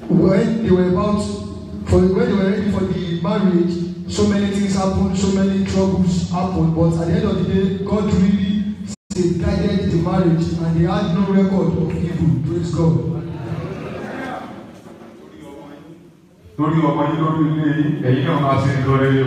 when they were about for when they were ready for the marriage so many things happened so many troubles happened but at the end of the day God really safeguarded the marriage and they had no record of evil praise God. lórí ọmọ yín lórí ilé yín ẹ̀yin náà máa ṣe ń lọ rere o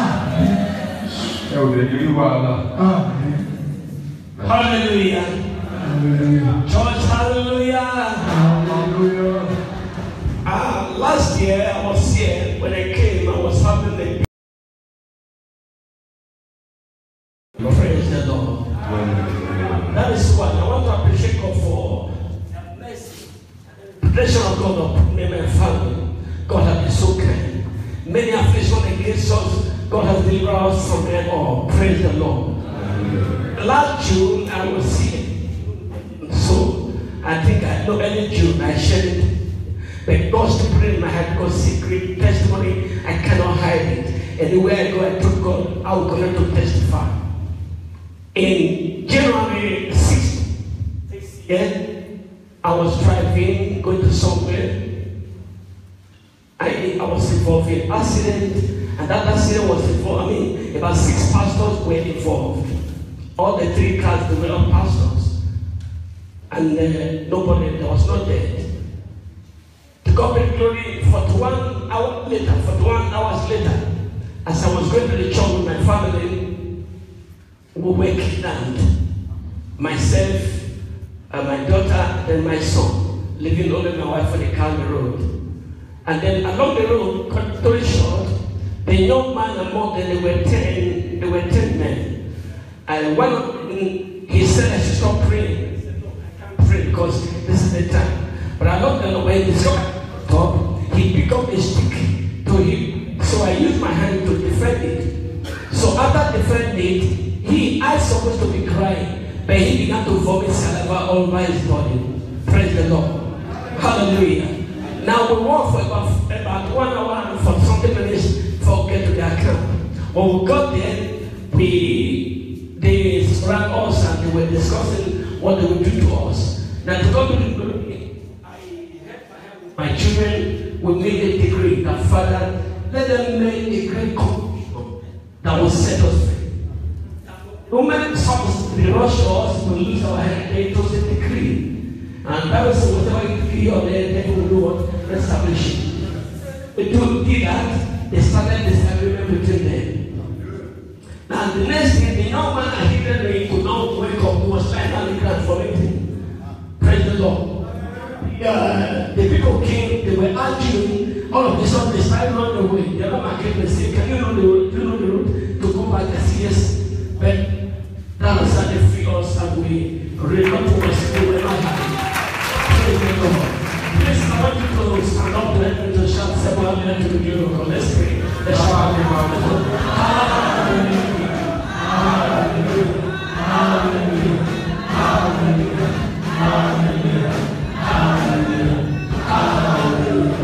ẹ ò lè ní wàhálà. Amen. Hallelujah. Hallelujah. Church, hallelujah. Hallelujah. Uh, last year I was here. When I came, I was having a praise the Lord. That is why I want to appreciate God for the mercy, protection of God upon me and my family. God has been so kind. Many affliction against us, God has delivered us from them all. Praise the Lord. Last June I was here. So I think I know early June I shared it. But God's to put it in my heart because secret testimony I cannot hide it. Anywhere I go, I told God I will continue to testify. In January 6th this year, I was driving, going to somewhere. I, I was involved in accident, and that accident was involved. I mean, about six pastors were involved. All the three cars they were all pastors, and uh, nobody there was no death. To God be glory. Forty-one hours later, forty-one hours later, as I was going to the church with my family, we were kidnapped. Myself, uh, my daughter, and my son, leaving only my wife on the Calvary road. And then along the road, cut story short, the young man among them, they were ten, they were ten men. And one of them, he said I should stop praying. I said, no, I can't pray because this is the time. But along the way, he top, he picked up a stick to him. So I used my hand to defend it. So after defending it, he, I supposed to be crying, but he began to vomit saliva all over his body. Praise the Lord. Hallelujah. Now we walked for about, about one hour and for something minutes before we get to the account. When we got there, we they surround us and they were discussing what they would do to us. Now to God be the glory, I had my hand with my children, we made a decree that Father, let them make a great commission that will set us free. No matter how they rush us, we lose our head, it was a decree. And Bible says whatever you decree on earth, devil will do what? Establish it. They do did that, they started this agreement between them. Now the next thing, the young man I hear that he could not wake up, he was finally graduating. Praise the Lord. Uh, the people came, they were arguing, all of a sudden they started run away. The other man came and said, Can you know the road? Do you know the road to go back? I said, Yes. But that was how they free us and we ran up to us. We were not happy. Praise the Lord. Please, I want you to stand up let me to shout several minutes to the miracle. Let's pray. Let's shout Hallelujah. Hallelujah. Hallelujah. Hallelujah. Hallelujah. Hallelujah.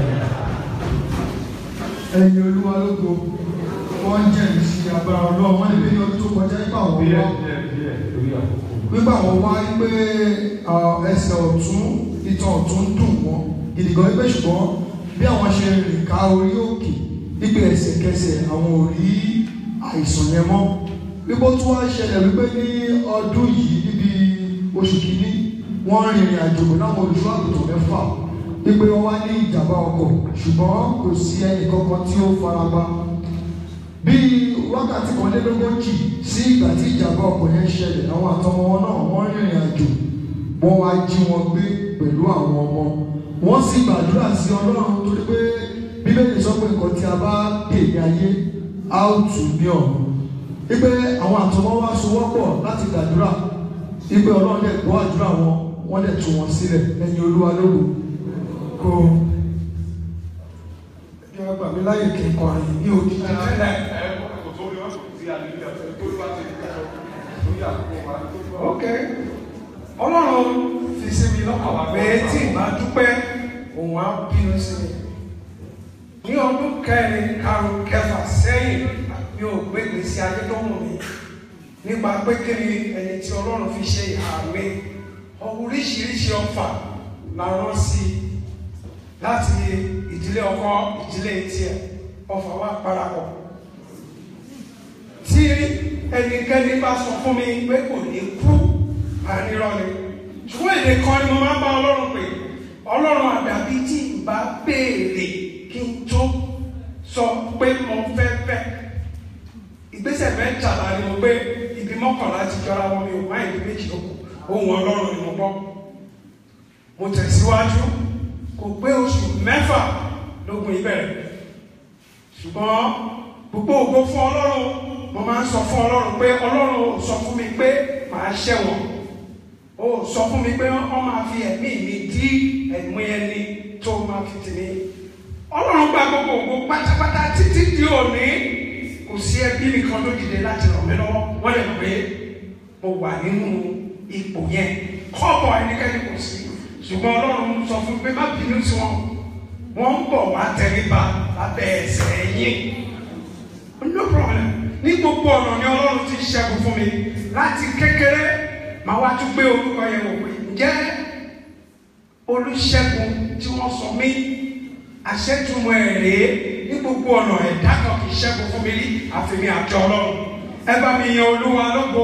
ẹ̀yin olúwa lógo wọ́n ń jẹ́ ìsí agbára ọlọ́run wọ́n lè bí ní ọdún tó kọjá nípa àwọn díẹ̀ wá díẹ̀ díẹ̀ lórí àkókò. nígbà wọn wá pé ẹsẹ̀ ọ̀tún ìtàn ọ̀tún dùn wọ́n gidi gan pé ṣùgbọ́n bí àwọn ṣe rìn ká orí òkè wípé ẹsẹ̀kẹsẹ̀ àwọn ò rí àìsàn yẹn mọ́ wípé ó tún wá ṣẹlẹ̀ wípé ní ọdún yìí níbi oṣù kìíní wọ́n rìnrìn àjò pẹ̀lú àwọn olùṣọ́ àgùntàn mẹ́fà wípé wọ́n wá ní ìjàmbá ọkọ̀ ṣùgbọ́n kò sí ẹnì kankan tí ó farapa bí wákàtí kan lé lógójì sí ìgbà tí ìjàmbá ọkọ̀ yẹn ṣẹlẹ̀ àwọn àtọmọ wọn náà wọ́n rìnrìn àjò wọ́n wá jí wọn gbé pẹ̀lú àwọn ọmọ wọ́n sì gbàdúrà sí ọlọ́run torí pé bíbélì sọ pé nǹkan tí a bá dè ní ayé á ó tù ní ọ̀run wípé àwọn àtọmọ wa sowọ́pọ̀ láti gbàdúrà wípé ọlọ́run dẹ̀ gbọ́ àdúrà wọn wọ́n dẹ̀ tú wọn sílẹ̀ ẹ̀yin olúwa lógo kó kí wọ́n gbà mí láyè kí n kọrin ní òjijì ok ọlọ́run fi sí mi lọ́kàn pé tí ìbá dúpẹ́ òun á bínú sí mi ní ọdún kẹrin karùn kẹfà sẹ́yìn mi ò gbé gbèsè ayé tó wù mí nípa pé kí ni ẹni tí ọlọ́run fi ṣe ìhà mi oríṣiríṣi ọfà la rán sí láti ìdílé ọkọ ìdílé tiẹ̀ ọfà wa parapọ̀ tí ẹnikẹ́ni bá sọ fún mi pé kò ní kú ànírọ́ ni ṣùgbọ́n èdè kan ni mo máa ń bá ọlọ́run pè ọlọ́run àdàbí tí n bá béèrè kí n tó sọ pé mo fẹ́ fẹ́ ìgbésẹ̀ mẹ́tàlá ni mo gbé ibi mọ́kànlá ti jọra wọn mi ò má ìdí méjì lóko ohun ọlọ́run ni mo gbọ́ mo tẹ̀síwájú kò pé oṣù mẹ́fà lógun ìbẹ̀rẹ̀ ṣùgbọ́n gbogbo ògo fún ọlọ́run mo máa ń sọ fún ọlọ́run pé ọlọ́run ò sọ fún mi pé màá ṣẹ̀wọ̀n ó sọ fún mi pé wọ́n máa fi ẹ̀mí mi dí ẹ̀mí ẹni tó máa fi tì mí ọlọ́run gba gbogbo ògo pátápátá títí di òní kò sí ẹbí mi kan tó dìde láti ràn mí lọ́wọ́ wọ́n lè pé mo wà nínú ipò yẹn kọ́bọ̀ ẹnikẹ́ni kò sí ṣùgbọ́n ọlọ́run sọ fún mi pé má bínú sí wọn wọ́n ń bọ̀ wá tẹríba lábẹ́ ẹsẹ̀ yín no problem ní gbogbo ọ̀nà ni ọlọ́run ti ṣẹ́gun fún mi láti kékeré màá wá tún gbé orúkọ yẹn wò pé ǹjẹ́ olùṣègùn tí wọ́n sọ mí àṣẹ́tùmọ̀ ẹ̀ rèé ní gbogbo ọ̀nà ẹ̀dá kan kì í ṣẹ́gun fún mi rí àfihàn àjọ ọlọ́run ẹ bá mi yan olúwa lógo.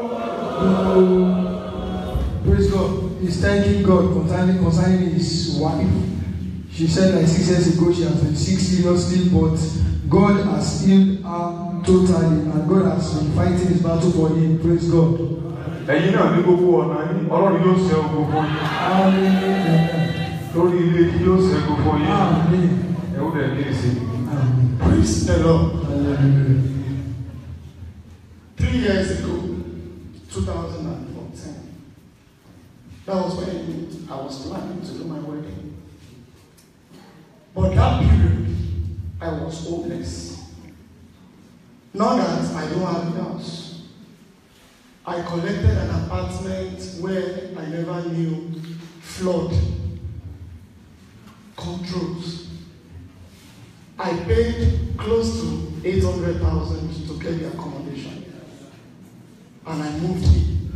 Praise God. He's thanking God concerning, concerning his wife. She said like six years ago she has been sick seriously, but God has healed her totally and God has been fighting his battle for him. Praise God. ẹ̀yin náà ní gbogbo ọ̀nà yín ọlọ́run yóò ṣe ogun fún yín Amen. lórí ilé yín yóò ṣe ogun fún yín Amen. ẹ ó dẹ̀ kí n ṣe. Amen. Praise the Lord. Hallelujah. Three years ago, 2014, that was when I was planning to do my wedding. But that period, I was hopeless. Not that I don't have a house. I collected an apartment where I never knew flood controls. I paid close to 800,000 to get the accommodation. And I moved in.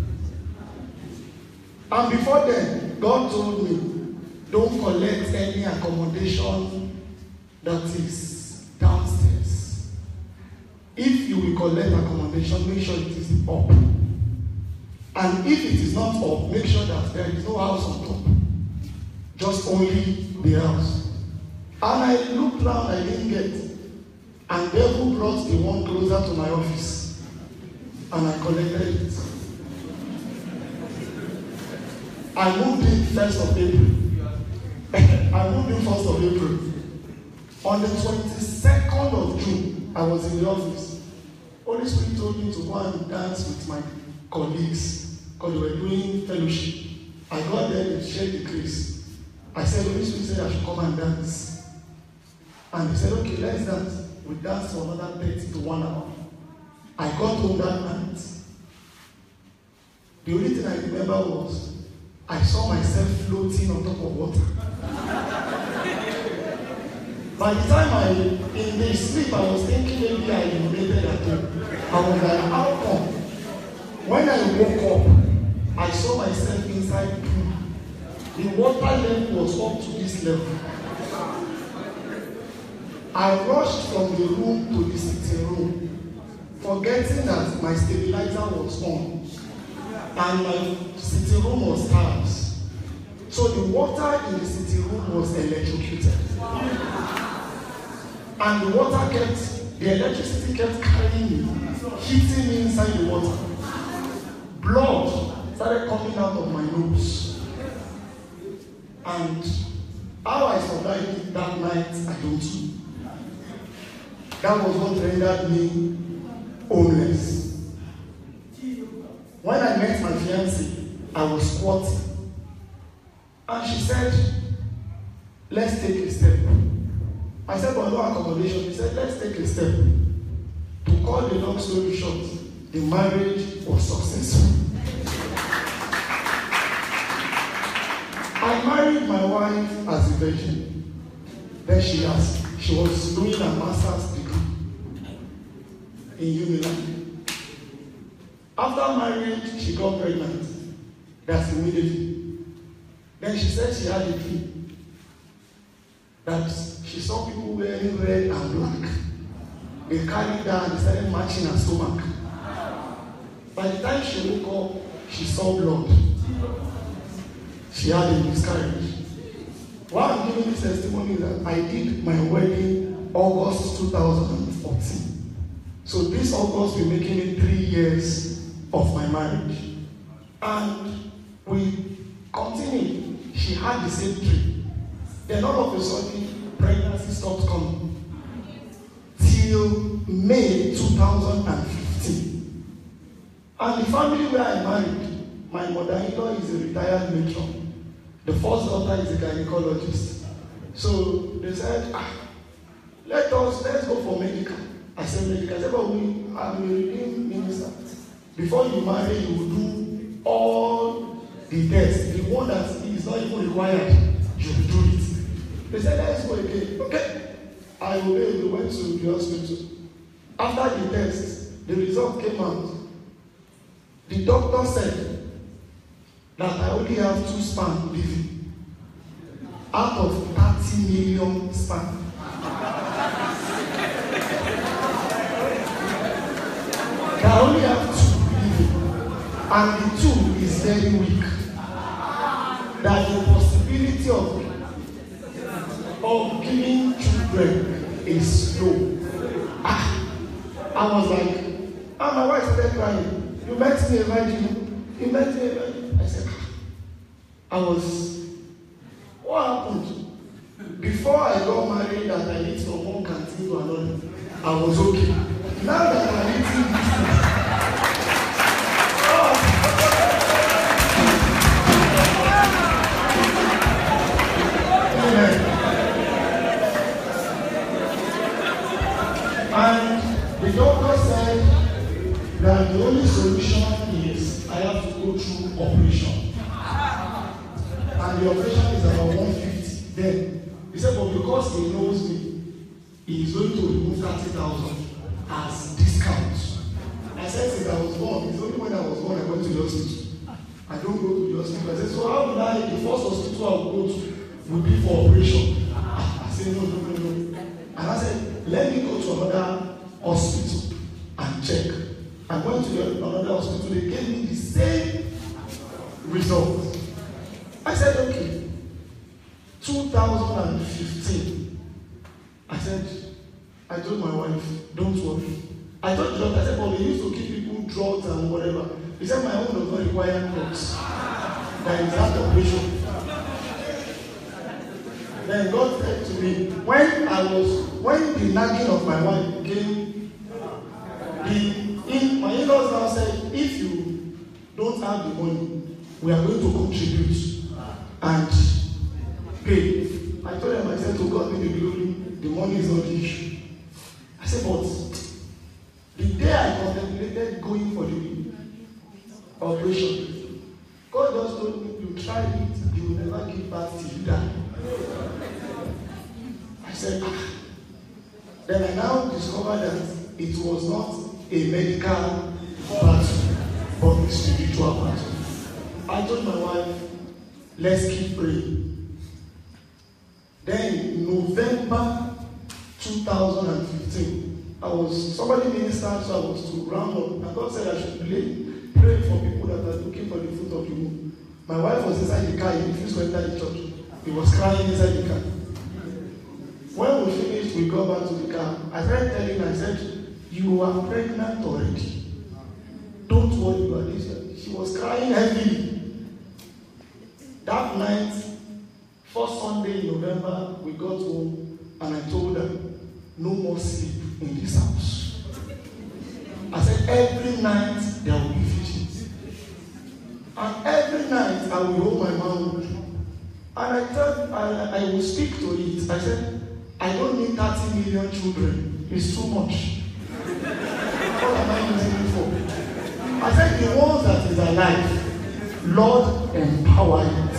And before then, God told me, don't collect any accommodation that is downstairs. If you will collect accommodation, make sure it is up. And if it is not up, make sure that there is no house on top. Just only the house. And I looked round, I didn't get. And devil brought the one closer to my office. And I collected it. I moved in first of April. I moved in first of April. On the twenty-second of June, I was in the office. Holy Spirit told me to go and dance with my colleagues because we were doing fellowship. I got there and shared the grace. I said, Holy Spirit said I should come and dance. And they said, okay, let's dance. We danced for another 30 to one hour. I got home that night. The only thing I remember was I saw myself floating on top of water. By the time I, in the sleep, I was thinking maybe I urinated at home. I was like, how come? When I woke up, I saw myself inside the pool. The water level was up to this level. I rushed from the room to the sitting room, forgetting that my stabilizer was on and my sitting room was tiles. So the water in the sitting room was electrocuted. And the water kept, the electricity kept carrying me, hitting me inside the water. Blood started coming out of my nose. And how I survived that night, I don't know. That was what rendered me homeless. When I met my fiancée, I was squatting. And she said, let's take a step. I said, but no accommodation. He said, let's take a step. To cut the long story short, the marriage was successful. I married my wife as a virgin. Then she has, she was doing a master's degree in Unilag. After marriage, she got pregnant. That's immediately. Then she said she had a dream. that she saw people wearing red and black. They carried her and they started matching her stomach. By the time she woke up, she saw blood. She had a miscarriage. Why I'm giving this testimony is that I did my wedding August 2014. So this August we're making it three years of my marriage. And we continued. She had the same dream. Then all of a sudden, pregnancy stopped coming. Till May 2015. And the family where I married, my mother-in-law is a retired matron. The first daughter is a gynecologist. So they said, ah, let us, let's go for medical. I said medical. I said, but we, I'm a redeemed minister. Before you marry, you will do all the tests. The one that is not even required, you will do it. They said, let's go again. Okay. I obeyed. We went to the hospital. After the test, the result came out. The doctor said that I only have two sperm living out of 30 million sperm. That I only have two living, and the two is very weak. That the possibility of of giving children is low. Ah, I was like, and my wife started crying. You met me a virgin. You met me a virgin. I said, ah. I was, what happened? Before I got married and I eat from one canteen to another, I was okay. Now that I'm eating this thing, Amen. And the doctor said that the only solution is I have to go through operation. And the operation is about 150. Then he said, but because he knows me, he is going to remove 30,000 as discount. I said, since I was born, it's only when I was born I went to the hospital. I don't go to the hospital. I said, so how will I, the first hospital I will go to will be for operation. I said, no, no, no, no. And I said, let me go to another hospital and check. I went to the- another hospital, they gave me the same result. I said, okay. 2015. I said, I told my wife, don't worry. I told the doctor, I said, but they used to give people drugs and whatever. He said, my own does not require drugs. There is that operation. Then God said to me, when I was, when the nagging of my wife came, the in my in-laws now said, if you don't have the money, we are going to contribute and pay. I told them, I said, to God be the glory, the money is not the issue. I said, but the day I contemplated going for the operation, God just told me, you try it, you will never give back till you die. I said, ah. Then I now discovered that it was not a medical battle, but a spiritual battle. I told my wife, let's keep praying. Then in November 2015, I was somebody ministered, so I was to round up. And God said I should pray, pray for people that are looking for the fruit of the womb. My wife was inside the car, he refused to enter the church. He was crying inside the car. When we finished, we got back to the car. I started telling her, I said, You are pregnant already. Don't worry about this. She was crying heavily. That night, first Sunday in November, we got home and I told her, No more sleep in this house. I said, Every night there will be visions. And every night I will hold my mouth. And I thought I, I will speak to it. I said, I don't need 30 million children. It's too much. what am I using it for? I said, the ones that is alive, Lord, empower it.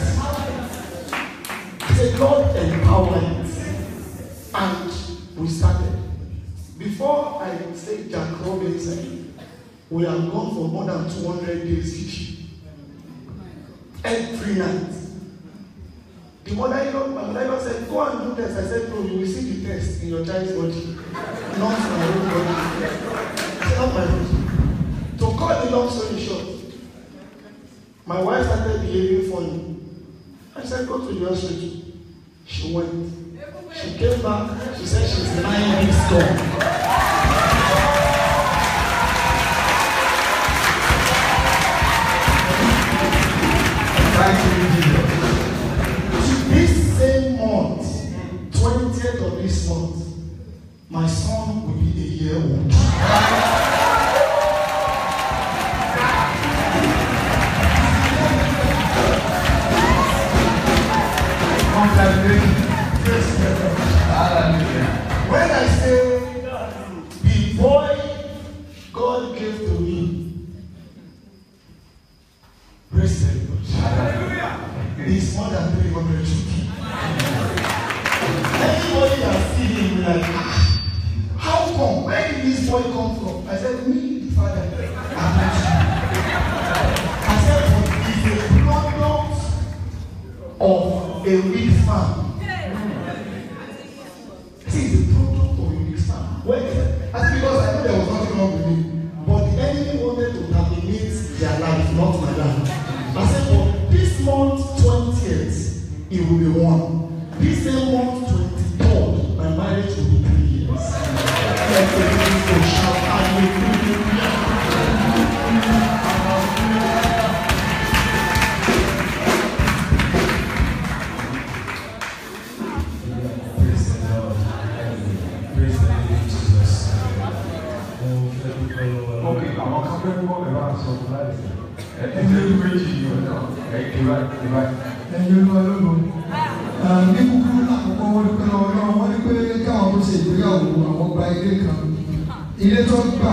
I said, Lord, empower it. And we started. Before I say Jack Robinson, we have gone for more than 200 days each. Every night. The mother-in-law, my mother-in-law said, go and do test. I said, no, you will see the test in your child's body, not my own body. It's not my body. To cut the long story short, my wife started behaving funny. I said, go to the hospital. She went. She came back. She said she's nine weeks gone. Thank you, Jesus. This same month, 20th of this month, my son will be a year old. Congratulations. When I say the boy God gave to me, praise the Lord. Is more than 300 children. Anybody that see him will like, "Ah, how come? Where did this boy come from? I said, me, the father. I met you." I said, but he's a product of a weak farm. See, the product of a weak farm. Where is it? I said, because I know there was nothing wrong with me. But the enemy wanted to terminate their life, not my life. I said, but this month, 20th, it will be one. This same month, 23rd, my marriage will be three years. Let the people shout hallelujah. Praise the Lord. Praise the name of Jesus. Mo fẹ́ dúpẹ́ lọ́wọ́ Ok, àwọn kan fẹ́ kọ́ ẹ̀ bá sọ fún láì sí. Ẹ ẹ ṣe méjì yìí ọ̀nà ẹ̀ ìwà ìwà. ẹ̀yin olúwa lógo ní kúkúrú lákòókò wọn dúpẹ́ lọ́wọ́ náà wọ́n ní pé káwọn tó ṣe ìgbéyàwó àwọn gba ilé kan ilé tó gbà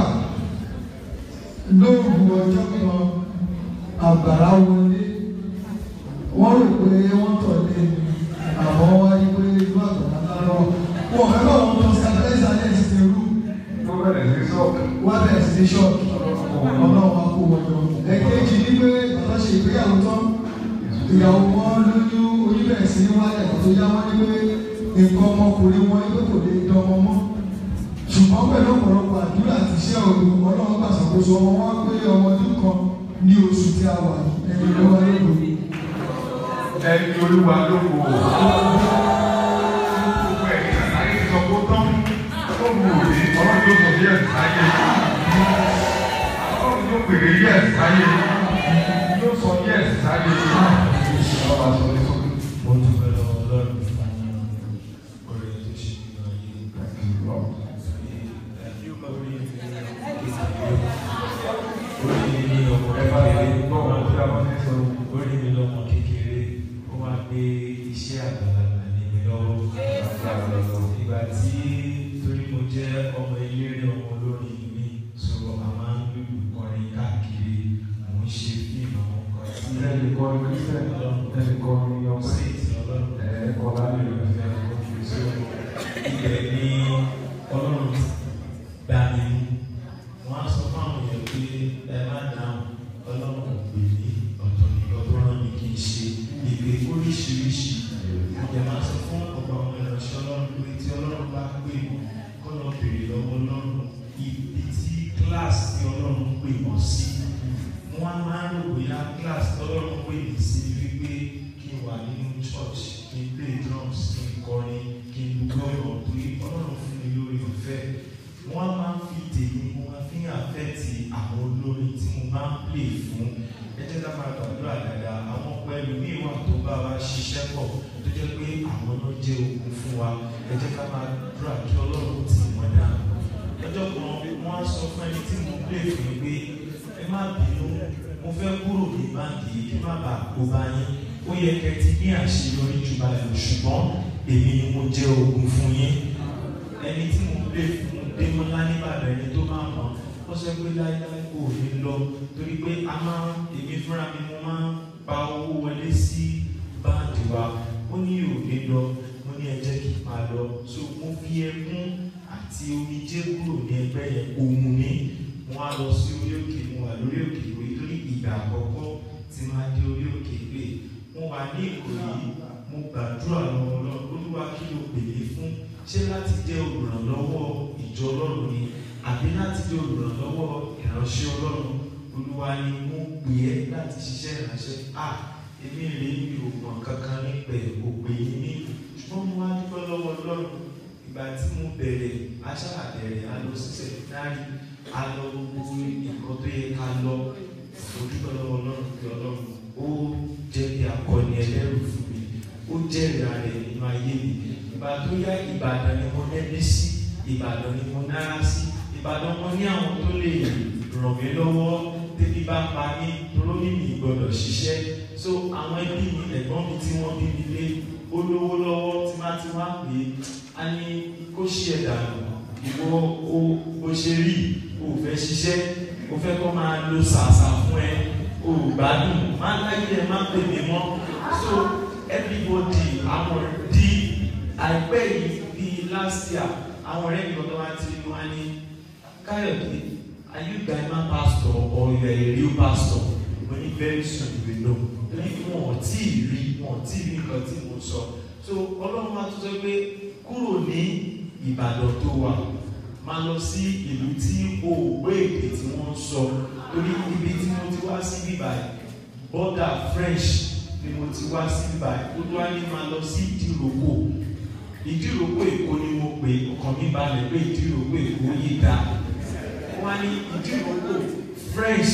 lóògùn ọjọ́ kan àgbàrá wọlé wọ́n rò pé wọ́n tọ̀ lé àmọ́ wá ní pé inú àgbàrá lárọ̀ wọ́n fẹ́ bá wọn tọ́ stabilize alẹ́ ìsìn rú Tó bẹ̀rẹ̀ sí sọ́ọ̀kì. wá bẹ̀rẹ̀ sí ní ṣọ́ọ̀kì ọlọ́run wa kó wọn jọ ẹ̀kejì ní pé bàbá ṣe ìgbéyàwó tán ìyàwó wọn lóyún oníbẹ̀rẹ̀ sí ní wálẹ̀ tó yá wọn ní pé nǹkan ọmọkùnrin wọn ní pé kò lè dánmọ mọ́ ṣùgbọ́n pẹ̀lú ọ̀pọ̀lọpọ̀ àdúrà àti iṣẹ́ òru ọlọ́run gbà ṣàkóso ọmọ wọn pé ọmọ ọdún kan ní oṣù tí a wà ní ẹni ló wá lóko Ẹni olúwa ló wò ó. Gbogbo ẹ̀ ní àtàrí sọ kó tán. Ó wù ú ní ọlọ́run yóò sọ bí ẹ̀sìn sáyé. Ọlọ́run yóò pèrè yí ẹ̀sìn sáyé. Yóò sọ bí ẹ̀sìn sáyé. Ọba sọ ní sọ. mo dúpẹ́ lọ́wọ́ Ọlọ́run fún oore tó ṣe nínú ayé. Orí mi ní ọmọ Ẹ bá kékeré. ti gbọ́ ọ̀rọ̀ tí a bá ti sọ. Orí mi lọ́mọ kékeré. Ó wá gbé iṣẹ́ àgbàlagbà ní mi lọ́wọ́. Ìgbà tí torí mo jẹ́ ọmọ eléré ọmọ olórin mi so a máa ń lùlù kọrin káàkiri. Mo ń ṣe fíìmù àwọn kan tí Ẹnì kan ní Kírísítẹ̀, ẹnì kan ní ọmọ sí ìtì Ọlọ́run. ẹ̀ẹ́kọ́ lábẹ́ rẹ̀. ibẹ̀ ni ọlọ́run gbà mí mú wọ́n á sọ fáwọn èèyàn pé ẹ má dáhùn ọlọ́run kò pè mí ọ̀tọ̀ nìkan tó rán mi kí n ṣe ìpè oríṣiríṣi ìjẹ́ máa sọ fún ọ̀pọ̀ àwọn ìránṣẹ́ ọlọ́run pé tí ọlọ́run bá pè mí kọ́ lọ bèrè lọ́wọ́ ọlọ́run ibi tí kíláàsì tí ọlọ́run pè wọ́n sí wọ́n á máa ń rò bóyá kíláàsì tí ọlọ́run pè mí sí ni wípé kí n wà nínú church kí n play drums kí n kọrin kí n gbọ́rọ̀ torí ọlọ́run fún mi lórí ọ̀fẹ́ wọ́n á máa ń fi tèmi mo máa fi hàn àfẹ́tì àwọn olórin tí mo máa ń play fún ẹ jẹ́ ká máa gbàdúrà dáadáa àwọn pẹ̀lú ní ìwà tó bá wa ṣiṣẹ́ pọ̀ tó jẹ́ pé àwọn náà jẹ́ ogun fún wa ẹ jẹ́ ká máa dúrà kí ọlọ́run tì wọ́n dá lọ́jọ́ kan wọ́n á sọ fún ẹni tí mo play fún mi pé ẹ má bínú mo fẹ́ kúrò ní báńkì yìí kí má bàa kó bá yín ó yẹ kẹ́ ti ní àṣeyọrí jù báyìí lọ ṣùgbọ́n èmi ni mo jẹ́ ogun fún yín ẹni tí mo lè fún Démọ́lá nígbàdàn ẹni tó máa mọ̀ ó sọ pé láíláí kò ní lọ torí pé a máa èmi fúnra mi mo máa ń pa owó wọlé sí báńkì wa ó ní ò ní lọ mo ní ẹ jẹ́ kí n máa lọ so mo fi ẹkún àti omijé kúrò ní ẹgbẹ́ yẹn òun ní mo wá lọ sí orí òkè mo wà lórí òkè ìwé torí ìgbà àkọ́kọ́ tí máa dé orí òkè pé mo wà ní Ìkòyí mo gbàdúrà lọ́wọ́ ọlọ́run olúwa kí ló pè é fún ṣé láti jẹ́ olùrànlọ́wọ́ ìjọ ọlọ́run ni àbí láti jẹ́ olùrànlọ́wọ́ ìránṣẹ́ ọlọ́run olúwa ni mo pè é láti ṣiṣẹ́ ìránṣẹ́ à èmi rè é mi ò mọ̀ kankan nípa ẹ̀ kò pè é ní ṣùgbọ́n mo wá dúpẹ́ lọ́wọ́ ọlọ́run ìgbà tí mo bẹ̀rẹ̀ aṣáàbẹ̀rẹ̀ a lọ sí sẹ̀mínárì a lọ gbogbo nǹkan tó yẹ ká lọ mo dúpẹ́ lọ́wọ́ ọlọ́run pé ọlọ́run ó jẹ́ bí akọni ẹlẹ́rù fún mi ó jẹ́ ìrà rẹ̀ nínú ayé mi ìgbà tó yá ìbàdàn ni mo nẹ́bí sí ìbàdàn ni mo nára sí ìbàdàn mo ní àwọn tó lè ràn mí lọ́wọ́ tẹ́bí bá pa mí toró ní mi gbọ́dọ̀ ṣiṣẹ́ so àwọn ẹbí mi ẹ̀gbọ́n mi tí wọ́n bí mi lé ó lówó lọ́wọ́ tí má ti wá pè é a ní kó ṣí ẹ̀ dànù ìwọ o bó ṣe rí o ò fẹ́ ṣiṣẹ́ o fẹ́ kó máa lo sàṣà fún ẹ o ò gbádùn má láyé ẹ má pè mí mọ́ so everybody àwọn di àìpẹ́ yìí bíi last year àwọn ọ̀rẹ́ mi lọ́dọ̀ wá ti rí wá ní káyọ̀dé are you Gaima pastor or you are a real pastor mo ní very soon you will know torí wọn ò tí ì rí wọn ò tí ì rí nǹkan tí mo sọ so ọlọ́run máa tún sọ pé kúrò ní ìbàdàn tó wà máa lọ sí ìlú tí o ò gbé èdè tí wọ́n ń sọ torí ibi tí mo ti wá sí bíbáyìí border French ni mo ti wá sí bíbáyìí olúwa ní máa lọ sí ìdíròkò ìdíròkò èkó ni mo pè ọkàn mi balẹ̀ pé ìdíròkò èkó yìí dá wọ́n á ní ìdíròkò French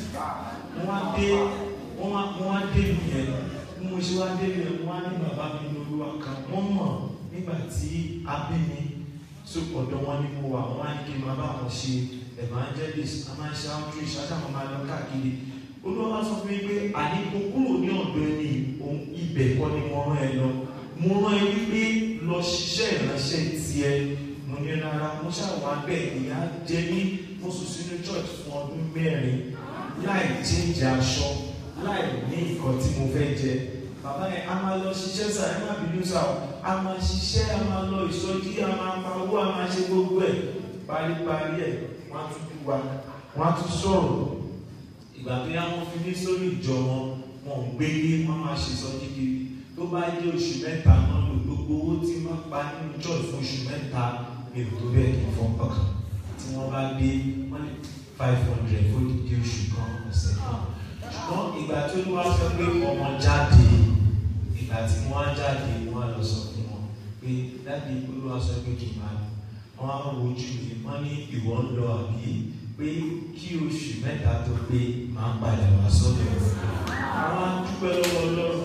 wọ́n á dé wọ́n á wọ́n á dé mi yẹn bí mo ṣe wá dé mi yẹn wọ́n á ní bàbá mi ní olúwa kan wọ́n mọ̀ nígbà tí a bí mi so ọ̀dọ̀ wọn ni mo wà wọ́n á ní kí n máa bá wọn ṣe evangelist a máa ń ṣe outreach adáwọn máa lọ káàkiri olúwa sọ fún mi pé àní kó kúrò ní ọ̀dọ̀ ẹni òun ibẹ̀ kọ́ ni mo rán ẹ lọ mo rán ẹ wípé lọ ṣiṣẹ́ ìránṣẹ́ tiẹ̀ mo ní rárá mo ṣàwọn abẹ́ ìyá jẹ ní mo sùn sínú church fún ọdún mẹ́rin láì change aṣọ láì ní nǹkan tí mo fẹ́ jẹ bàbá yẹn a máa lọ ṣiṣẹ́ sá ẹ má bínú sá o a máa ṣiṣẹ́ a máa lọ ìsọjí a máa pa owó a máa ṣe gbogbo ẹ̀ paríparí ẹ̀ wọ́n á tún kú wa wọ́n á tún sọ̀rọ̀ ìgbà tó yá wọ́n fi ní sórí ìjọ wọn wọn ò gbé yé wọ́n máa ṣe ìsọjí kiri tó bá jẹ́ oṣù mẹ́ta náà lò gbogbo owó tí wọ́n pa nínú church fún oṣù mẹ́ta mi ò tó bẹ́ẹ̀ kí n fọ́ ọkàn tí wọ́n bá dé wọ́n lè five hundred fún ìdí oṣù kan ọ̀sẹ̀ kan ṣùgbọ́n ìgbà tí olúwa sọ pé ọmọ jáde ìgbà tí wọ́n á jáde wọ́n á lọ sọ fún wọn pé dáàdi olúwa sọ pé kì í máa lọ wọ́n á wojú mi wọ́n ní ìwọ ń lọ àbí pé kí oṣù mẹ́ta tó pé máa ń padà wá sọ́dọ̀ rẹ̀ àwọn á dúpẹ́ lọ́wọ́ ọlọ́run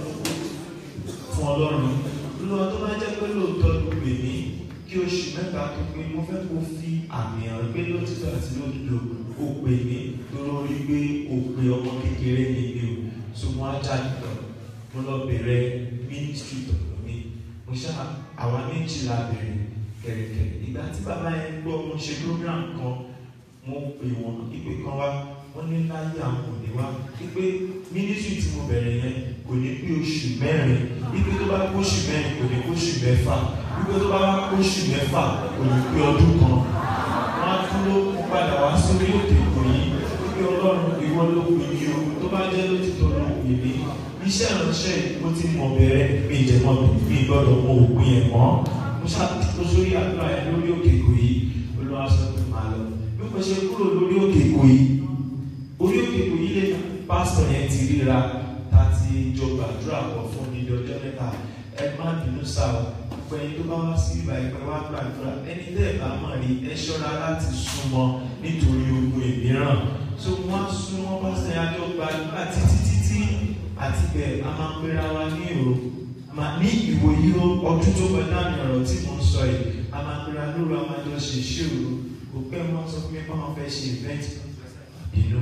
fún ọlọ́run olúwa tó bá jẹ́ pé lóòótọ́ ló pè mí kí oṣù mẹ́ta tó pé mo fẹ́ kó fi àmì hàn pé lóòótọ́ àti lódodo ó pè mí lórí pé ó pe ọmọ kékeré mi ni o so mo á jáde lọ mo lọ bẹ̀rẹ̀ ministry tọ̀tọ̀ mi mo ṣá àwa méjìlá bẹ̀rẹ̀ kẹ̀rẹ̀kẹ̀rẹ̀ ìgbà tí bàbá yẹn gbọ́ mo ṣe program kan mo pè wọ́n ìpè kan wá wọ́n ní láyé àwọn òní wá wípé ministry tí mo bẹ̀rẹ̀ yẹn kò ní pé oṣù mẹ́rin wípé tó bá kó oṣù mẹ́rin kò ní kó oṣù mẹ́fà wípé tó bá kó oṣù mẹ́fà kò ní pé ọdún kan wọ́n á dúró padà wá sórí òkè kò yí wípé ọlọ́run ìwọ ló pè mí o tó bá jẹ́ lótìtọ́ ló pè mí iṣẹ́ ìránṣẹ́ mo ti mọ̀ bẹ̀rẹ̀ mi ìjẹ̀mọ́ mi gbọ́dọ̀ mọ òpin ẹ̀ mọ́ mo ṣàtúntò sórí àdúrà yẹn lórí òkè kò yí olúwa sọ pé màá lọ bí mo ṣe kúrò lórí òkè kò yí orí òkè kò yí lè pásítọ̀ yẹn ti ríra ta ti jọ gbàdúrà pọ̀ fún ní ọjọ́ mẹ́ta ẹ má bínú sá o pé tó bá wá sí ìgbà ìpẹ́ wá gbàdúrà ẹni tẹ́ ẹ̀ bá mọ̀ rí ẹ ṣọ́ra láti súnmọ́ nítorí ogun ìmíràn tó wọ́n á súnmọ́ pásítọ̀ yẹn àjọ gbàdúrà títí títí àti bẹ́ẹ̀ a máa ń pera wa ní ìró ní ìwòyí ọdún tó kọjá ní ọ̀rọ̀ tí mo ń sọ yìí a máa pera lóru a máa jọ ṣe ìṣirò kò pẹ́ wọ́n sọ fún mi pé wọ́n fẹ́ ṣe event ìlú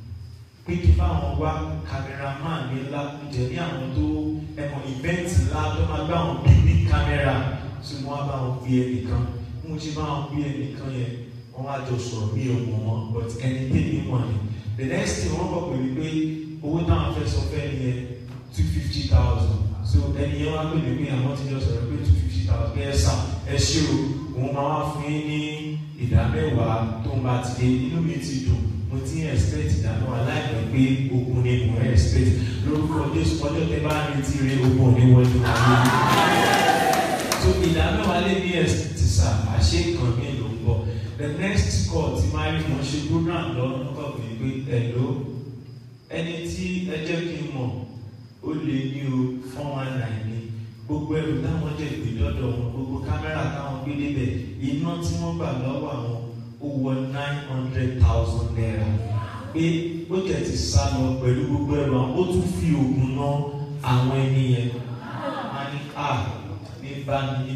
pé kí báwọn wá cameraman ní ńlá jẹ ní àwọn tó ẹ̀wọ̀n event ńlá tó máa gbá àwọn picnic camera tí wọ́n á bá wọn gbé ẹnìkan mo ti bá wọn gbé ẹnìkan yẹn wọ́n wá jọ sọ̀rọ̀ bí ọmọ wọn but ẹni tẹ́lẹ̀ wọn ni the next thing wọ́n kọ̀ pé wípé owó táwọn fẹ́ sọ fẹ́ ni yẹn two fifty thousand so ẹni yẹn wá pè mí pé àwọn ti jọ sọ̀rọ̀ pé two fifty thousand pé ẹ sà ẹ ṣe o òun máa wá fún yín ní ìdá mẹ́wàá tó ń bá ti dé inú mi ti dùn mo ti ń expect ìdáná aláìpẹ́ pé ogun ni mo ń expect lórúkọ jésù ọjọ́ tẹ bá ń retí rẹ ogun ní wọlé wọlé so ìdáná wa lé ní ẹsẹ̀ ti sà àṣẹ kan mi ló ń bọ̀ the next call ti máa rí mo ṣe program lọ́nà kọ̀ pé pé ẹ̀ló ẹni tí ẹ jẹ́ kí n mọ̀ ó lè ní o four one nine ni gbogbo ẹrù táwọn jẹ gbé lọ́dọ̀ wọn gbogbo kámẹ́rà táwọn gbé débẹ̀ iná tí wọ́n gbà lọ́wọ́ àwọn ó wọ nine hundred thousand naira pé ó jẹ́ ti sá lọ pẹ̀lú gbogbo ẹrù àwọn ó tún fi oògùn ná àwọn ẹni yẹn a ní a ní bá mi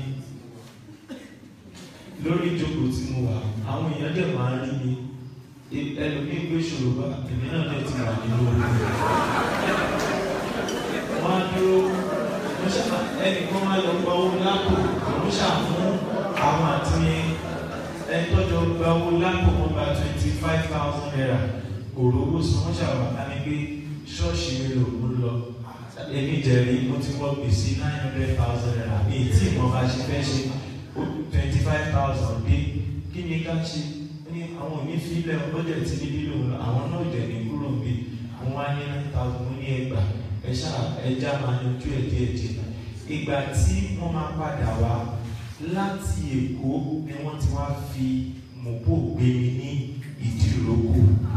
lórí ìjókòó tí mo wà àwọn èèyàn dẹ̀ máa ń rí mi ẹlòmíì gbé ṣòro bá èmi náà dẹ̀ ti wà nínú ogun wọ́n á dúró mo ṣáà ẹnìkan máa lọ gba owó lápò mo ṣáà fún àwọn àti ẹni tọ́jọ́ gba owó lápò wọn gba twenty five thousand naira kò rówó sí wọ́n ṣáà wà á ní pé ṣọ́ọ̀ṣì mi lò ó lọ èmi jẹ̀rí mo ti wọ́ gbèsè nine hundred thousand naira èyí tí ìmọ̀ bá ṣe fẹ́ ṣe twenty five thousand dé kí ni ká ṣe ní àwọn òní fílẹ̀ ọlọ́dẹ̀ tí níbí lòun lọ àwọn náà jẹ̀ ní kúrò bí àwọn wá ní nine thousand ní ẹgbàá ẹ̀ṣá ẹja máa yanjú ẹ̀ díẹ̀ díẹ̀ ìgbà tí wọ́n máa padà wá láti èkó ni wọ́n ti wá fi mọ̀pọ̀ gbé mi ní ìdíròkò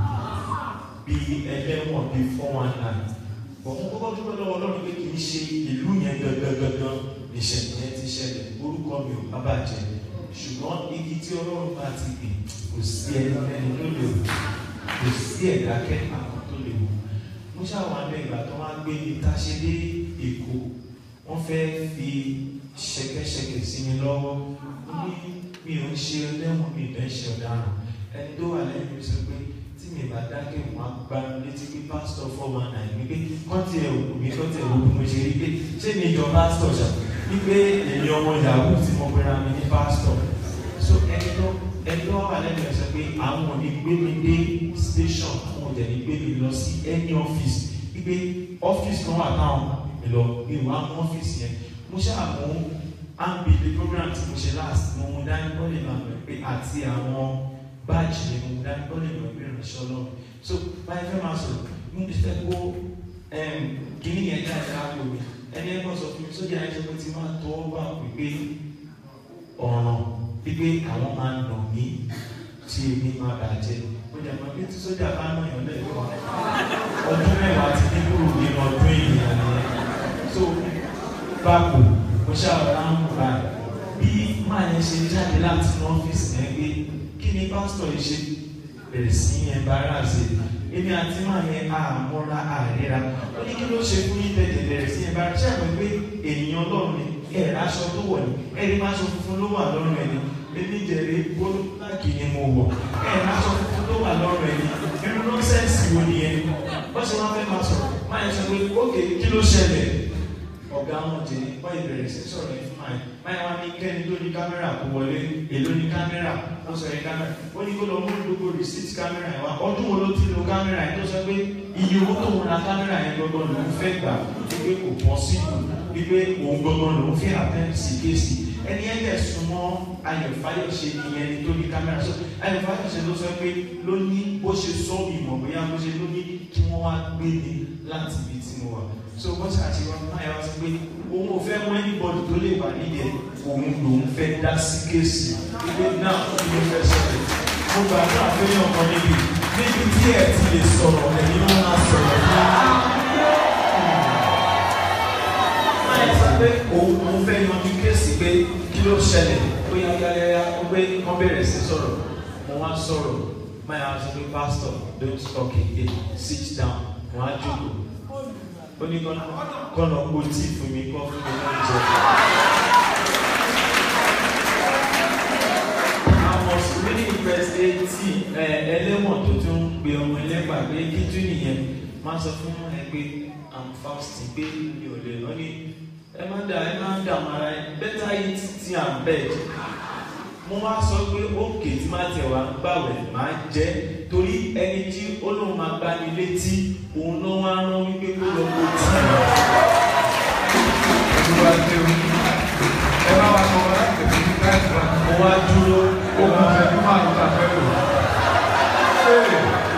bíi ẹlẹ́wọ̀n bíi four one nine bọ̀wọ́n kọ́kọ́ dúpẹ́ lọ́wọ́ ọlọ́run pé kì í ṣe ìlú yẹn gangan ìṣẹ̀lẹ̀ yẹn ti ṣẹlẹ̀ orúkọ mi ò bá bàjẹ́ ṣùgbọ́n igi tí ọlọ́run bá ti gbìn kò sí ẹni ẹni tó lè wò kò sí ẹ̀dá kẹ́kọ̀ọ́ tó lè wò mo ṣàwọn abẹ ìgbà tó wá gbé mi tá a ṣe dé èkó wọ́n fẹ́ fi ṣẹ̀kẹ̀ṣẹ̀kẹ̀ sí mi lọ́wọ́ ní mi ò ń ṣe ẹlẹ́wọ̀n mi ìdá ṣe ọ̀daràn ẹni tó wà lẹ́yìn mi sọ pé tí mi bá dákẹ́ wọn á gbá mi létí pé pásítọ̀ four one nine mi pé kọ́ńtì ẹ̀ òkú mi kọ́ńtì ẹ̀ òkú mi ṣe rí pé ṣé mi jọ pásítọ̀ ṣá wípé èmi ọmọ yahoo tí mo pera mi ní pásítọ̀ so ẹni tó ẹni tó wà lẹ́yìn mi sọ pé àwọn ò ní gbé mi dé station àwọn ò dẹ̀ ní gbé mi lọ sí any office wípé office kan wà táwọn mi lọ ìwà àwọn office yẹn mo ṣàmú ambi the program tí mo ṣe last mo mú dání bọ́ọ̀lì máa bẹ̀rẹ̀ pé àti àwọn báàjì ni mo mú dání bọ́ọ̀lì máa bẹ̀rẹ̀ ìrìnsẹ̀ ọlọ́run so báyìí fẹ́ máa sọ̀rọ̀ mo ti fẹ́ kó kíní yẹn jáde láàbò mi ẹni ẹgbọ́n sọ fún mi sójà ẹ̀jẹ̀ pé ti máa tọ́ wà pípé ọ̀ràn pípé àwọn máa ń nà mí tí èmi máa bàjẹ́ ó jẹ́ mọ́ bí tí sójà bá nà yàn lẹ́ẹ̀kan ọdún mẹ́wàá ti ní kúrò nínú ọdún ènìyàn nìyẹn so báàpò mo ṣàwárá ń bá bí máa yẹn ṣe jáde láti ní ọ́fíìsì yẹn pé kí ni pásítọ̀ yìí ṣe bẹ̀rẹ̀ sí yẹn bára ṣe èmi àti máa yẹn àmọ́ra àríra ó ní kí ló ṣe fún yín tẹ̀lé bẹ̀rẹ̀ sí yẹn bára ṣe àgbẹ̀ pé ènìyàn ọlọ́run ni ẹ̀ aṣọ tó wọ̀ ni ẹ̀rí máa ṣọ funfun ló wà lọ́rùn ẹni èmi jẹ̀rẹ̀ bólú láàkì ni mo wọ̀ ẹ̀ aṣọ funfun ló wà lọ́rùn ẹni irú nọ́sẹ̀nsì wo ni ẹni wọ́n ṣe wá fẹ́ máa sọ̀rọ̀ máa yẹn sọ pé ókè kí ló ṣẹlẹ̀ ọ̀gá wọn jẹ wọ́n ìbẹ̀rẹ̀ sí sọ̀rọ̀ yẹn fún àyè báyìí wọ́n ní kẹ́ni tó ní kámẹ́rà kó wọlé èló ní kámẹ́rà ó sọ yẹn kámẹ́rà ó ní kó lọ mú gbogbo receipt kámẹ́rà yẹn wá ọdún wo ló ti lo kámẹ́rà yẹn tó sọ pé iye owó tó ń ra kámẹ́rà yẹn gbọ́gbọ́n lòún fẹ́ gbà wípé kò pọ̀ sí kù wípé òun gbọ́gbọ́n lòún fẹ́ àtẹ́ǹtì sí kéèsì ẹni ẹ̀ dẹ̀ súnmọ́ ayọ̀ fáyọ̀ṣe ìyẹn ni tó ní kámẹ́rà sọ ayọ̀ fáyọ̀ṣe ló sọ pé ló ní bó ṣe sọ ìmọ̀ bóyá bó ṣe ló ní kí wọ́n wá gbé ni láti ibi tí mo wà so bó ṣe àti wọn máa yà wá sí pé òun ò fẹ́ mú anybody tó lè wà nídìí ẹ̀ òun lòun fẹ́ dá sí kéèsì wípé náà kí ló fẹ́ ṣẹlẹ̀ mo gbàdúrà pé yàn kan níbi níbi tí ẹ̀ ti lè sọ̀rọ̀ ẹ̀yin ló máa sọ̀rọ̀ ní máa yẹ sọ pé òun òun fẹ́ yanjú kéèsì pé kí ló ṣẹlẹ̀ ó yá yá yá yá ó gbé wọ́n bẹ̀rẹ̀ sí sọ̀rọ̀ mo wá sọ̀rọ̀ máa yà wá sí pé pastor don't talk again sit down wọ́n á jókòó ó ní kọ́nà kó tí fún mi kọ́ fún mi náà jẹ. àwọn sùúrù ìpèsè tí ẹlẹ́wọ̀n tó tún ń pe ọmọ ẹlẹ́gbàá pé kí tún nìyẹn máa sọ fún ẹ pé i'm fasting pé mi ò lè lọ ní ẹ má dà ẹ má dà mara ẹ better eat tea and bed mo wá sọ pé òkè tí má tẹ̀ wá gbàwẹ̀ máa jẹ́ torí ẹni tí ó lóun máa gbá mi létí òun ló wá rán wípé kó lọ kó tí. Olúwa ṣe o. Ẹ bá wa sọ wọn láti tẹ̀sí ní táìsì wa. mo wá dúró Ó kún ìṣẹ́jú márùn-ún tàbí ẹ̀rọ. Ṣé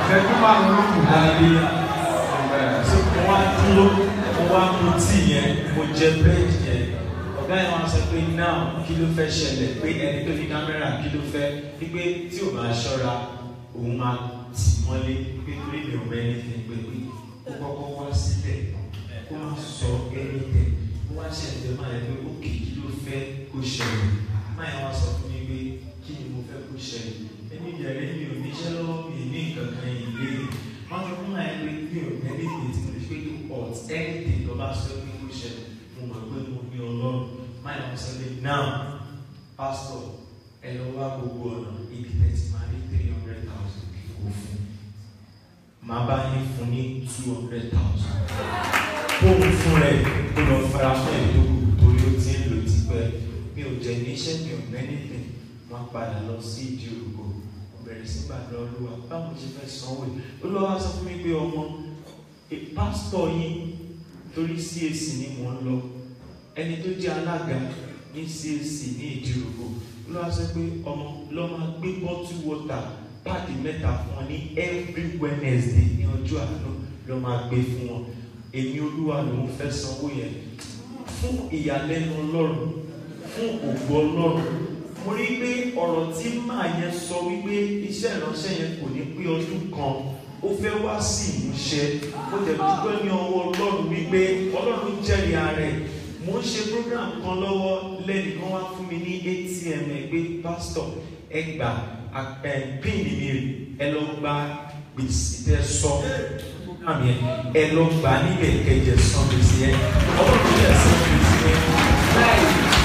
márùn lókun. hallelujah so mo wá dúró mo wá mu tíì yẹn mo jẹ búrẹ́dì yẹn ọ̀gá yẹn wá sọ pé now kí ló fẹ́ ṣẹlẹ̀ pé ẹni tó ní kámẹ́rà kí ló fẹ́ wípé tí ò bá ṣọ́ra òun máa tì mọ́lé pé torí mi ò mọ ẹni fi pé pé ó kọ́kọ́ wá sílẹ̀ kó má sọ ẹni tẹ̀ ó wá ṣẹlẹ̀ máa yẹ pé ó kì í ló fẹ́ kó ṣẹlẹ̀ máa yẹn wá sọ fún mi pé kí ni mo fẹ́ kó ṣẹlẹ̀ ẹni ìyàrá mi ò níṣẹ́ lọ́wọ́ mi ní nǹkan kan ìlé wọ́n sọ fún máa yẹn pé mi ò ní ẹni tí mo lè fi pé ọ̀t ẹni tó bá sọ pé kó ṣẹlẹ̀ mo mọ̀ pé mo ní ọlọ́run máa yẹn wá sọ pé now pastor ẹ lọ wá gbogbo ọ̀nà ibi tẹ̀sí máa ní three hundred thousand kò fún màá bá yín fún ní two hundred thousand fóun fún rẹ kó lọ fara fún ẹ̀ tó kù torí ó ti ń lò tipẹ́ mi ò jẹ níṣẹ́ mi ò mẹ́nìtẹ̀ wọ́n padà lọ sí ìdí òrùkọ bẹ̀rẹ̀ sí gbàdúrà olúwa báwo ṣe fẹ́ sanwó yìí olúwa sọ fún mi pé ọmọ eh, pásítọ̀ yín torí CAC ni mò ń lọ ẹni tó jẹ́ alága ní CAC ní ìdí òrùkọ olúwa sọ pé ọmọ lọ máa gbé bọ́tú wọ́tà páàkì mẹ́ta fún wọn ní every Wednesday ní ọjọ́ àánú lọ máa gbé fún wọn èmi olúwa lòun fẹ́ sanwó yẹn fún ìyàlẹ́nu ọlọ́run fún ògo ọlọ́run mo rí pé ọ̀rọ̀ tí màá yẹn sọ wípé iṣẹ́ ìránṣẹ́ yẹn kò ní pé ọdún kan ó fẹ́ wá sí ìmúṣẹ ó jẹ́ dúpẹ́ ní ọwọ́ ọlọ́run wípé ọlọ́run jẹ́rìí ara ẹ̀ mo ń ṣe program kan lọ́wọ́ lẹ́nìkan wá fún mi ní atm ẹ̀ pé pásítọ̀ ẹ gbà ẹ pín mi rè ẹ lọ gba gbèsè tẹ sọ program yẹn ẹ lọ gbà níbẹ̀ kẹjẹ san gbèsè yẹn ọlọ́run yẹ san gbèsè yẹn láì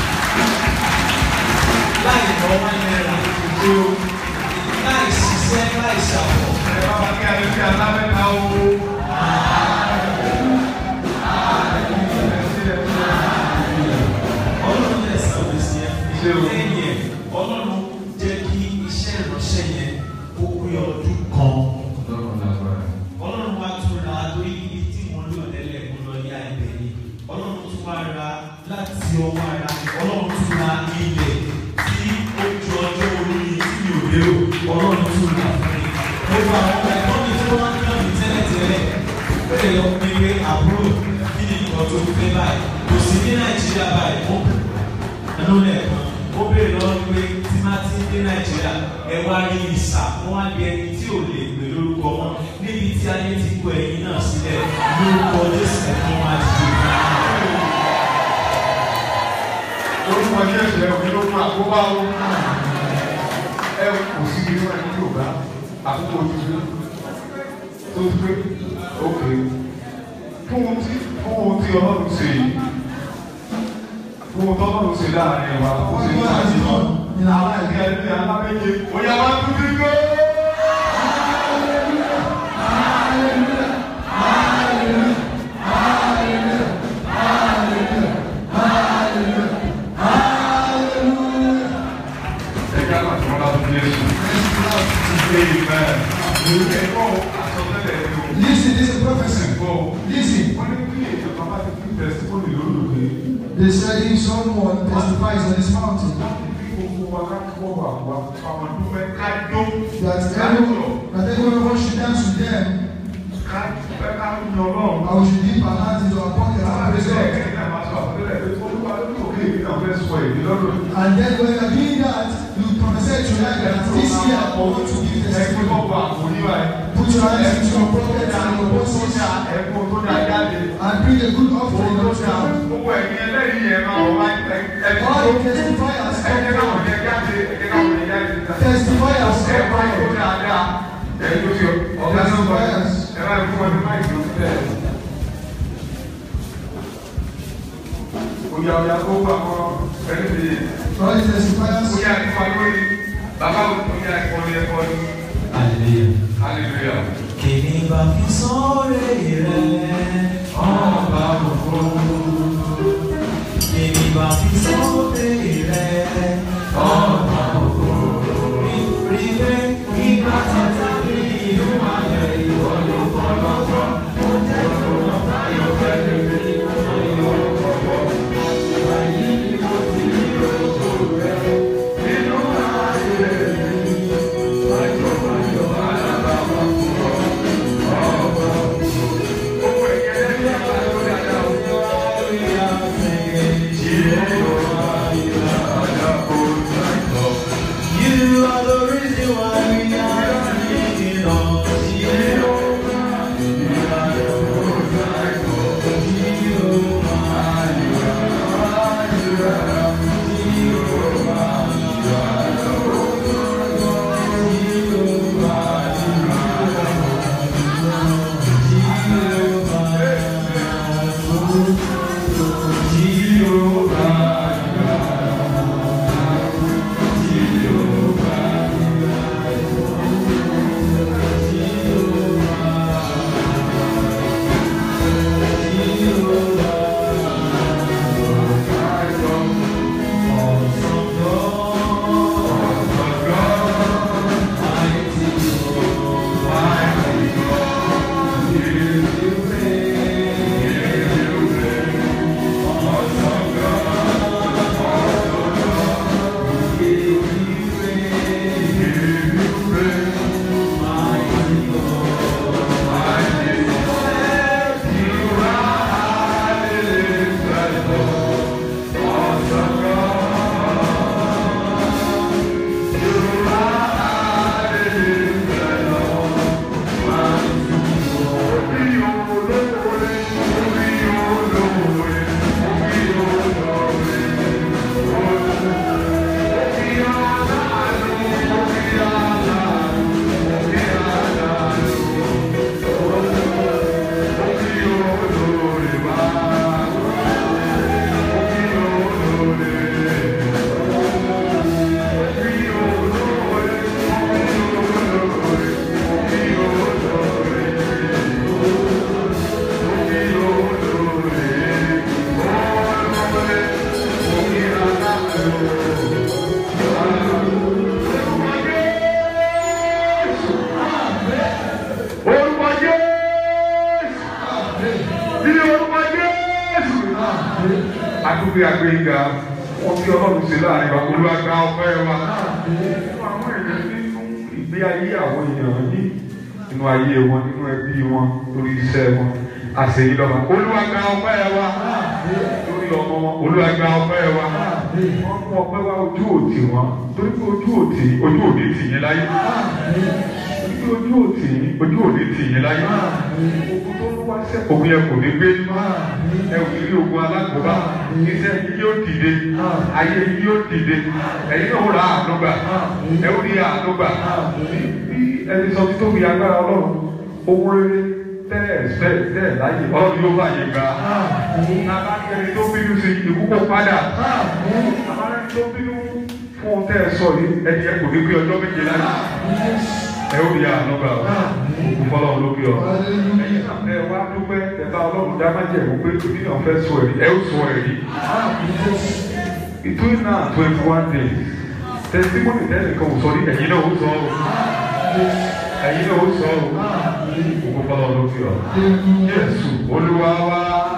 láì lọ wá náírà ìdó láì ṣiṣẹ́ láì ṣàwọ̀. ẹ bá wa kí alẹ́ sí alámẹ́ta o. ọlọ́run yẹ san gbèsè yẹn Ṣé o? lẹ́yìn ẹ̀ ọlọ́run jẹ́ kí iṣẹ́ ìránṣẹ́ yẹn kó pé ọdún kan. lọ́rùn lágbára. ọlọ́run wá tún ra lórí ibi tí wọ́n lò lẹ́lẹ̀ kó lọ yá ibẹ̀ ni ọlọ́run tún wá ra láti ọwọ́ ara ọlọ́run tún ra ilẹ̀ tí ó ju ọjọ́ orí tí mi ò lérò ọlọ́run tún ra fún mi. gbogbo àwọn ẹ̀kọ́ mi tó wá ń dán mi tẹ́lẹ̀tẹ́lẹ̀ bẹ́ẹ̀ lọ pé pé àbúrò kí ni nǹkan tó fẹ́ báyìí kò sí ní nàìjíríà báyìí ó ẹnu lẹ́ẹ̀kan ó béèrè lọ́wọ́ pé tí má ti dé nàìjíríà ẹ wá rí ìsà wọn á di ẹni tí ò lè pè lórúkọ wọn níbi tí ayé ti kó ẹyin náà sílẹ̀ lórúkọ jésù ẹ̀kọ́ máa ti dé. orúkọ jésù ẹ òfin ló fún àkóbá o. ẹ kò sí nínú ẹni yorùbá àkókò òtútù tó gbé òkè fún ohun tí fún ohun tí ọlọ́run ṣe yìí fún ohun tí ọlọ́run ṣe láàrin wa kó ṣe ní àjùmọ̀ aláìsí ẹni aláméje oyá wa tún ti gbé. ẹ̀ka àti wọn láti jésù. amen. ẹ̀kọ́ àsọtẹ́lẹ̀ ẹ̀rọ. Listen, this is prophecy. ẹ̀kọ́ Listen, wọ́n ní kí èèyàn kan bá ti fi tẹ̀síkọ́nì lólùgbé. they said if someone testifies on this mountain láti fi gbogbo wa ká kọ́ wà wá àwọn dúpẹ́ ká dó. that ká everyone, that everyone should dance with them, ká dúpẹ́ ká ń yan ọlọ́run. and we should dip our hands into our pockets and praise God. And then when you are doing that, you prophesy to life that this year I want to give testimony. Put your hands into your pockets and your purses and bring a good offering unto God. All the testifiers come forward. Testifiers come forward. Oya oya kó wà kọ́ ẹni bìí. All the testifiers. Oya ẹ̀kọ́ lórí. Bàbá oya ẹ̀kọ́ lórí ẹ̀kọ́ lórí. hallelujah. Hallelujah. kìnì bá fi sọ́ọ̀rẹ́ rẹ̀ ọba òfò. kìnì bá fi sọ́ọ̀rẹ́ rẹ̀ ọba òfò. rí pé ìgbà tata ní ìlú ayẹ ìwọ ló kọ́ lọ́kọ́. ó jẹ́ ìwọ báyọ̀ fẹ́ẹ́ rí ìwọ lọ́kọ́. Wàyí ló ti rí òkú rẹ̀ nínú ayé mi. Báyọ̀ báyọ̀ alábàámọ̀ fún ọ. Orúkọ Jésù. Ní orúkọ Jésù. Àdúgbò àgbéga wọ́n fi ọlọ́run ṣe láàrin wa olúwàgbà ọpẹ́ wa. Fún àwọn èèyàn nínú ìgbé ayé àwọn èèyàn yìí nínú ayé wọn nínú ẹbí wọn lórí iṣẹ́ wọn àṣeyí lọ́wọ́. Olúwàgbà ọpẹ́ wa lórí ọmọ wọn olúwàgbà ọpẹ́ wa. Wọ́n mú ọpẹ́ wa ojú òtì wọn torí pé ojú òtì ojú òní tì yín láyé. Torí pé ojú òtì ojú òní tì yín láyé. Ogun tó ń wá sẹ́kọ̀ọ́ ogun yẹn kò ní gbé nínú. Ẹ ò ní rí ogun alágbèbá. Iṣẹ́ yìí yóò dìde. Ayé yìí yóò dìde. Ẹ̀yin náà ó ra àánúgbà. Ẹ ó rí àánúgbà. Bí ẹni sọ tí tó fi agbára ọlọ́run, ohun rere tẹ́ẹ̀ fẹ́ tẹ́ẹ̀ láyé ọlọ́run yóò bá yé gbà. Nàbá ní ẹni tó bínú sí ikú kó padà. Nàbá ní ẹni tó bínú fún ohun tẹ́ ẹ sọ yìí, ẹni ẹ kò ní pé ọjọ́ méje láyé. Ẹ ó rí àánúgbà. Òkú fọlọ́run ló bí ọ. Ẹ̀yin náà ẹ wá dúpẹ́ ẹ bá ọlọ́run dá májẹ̀ mú pé oníyàn fẹ́ sọ ẹ̀rí ẹ ó sọ ẹ̀rí. Between now and twenty one days, testimony tẹ́lẹ̀ kan ò sọ ní ẹ̀yin náà ó sọ ọ́. Ẹ̀yin náà ó sọ ọ́. Òkú fọlọ́run ló bí ọ. Jésù Olúwa wá.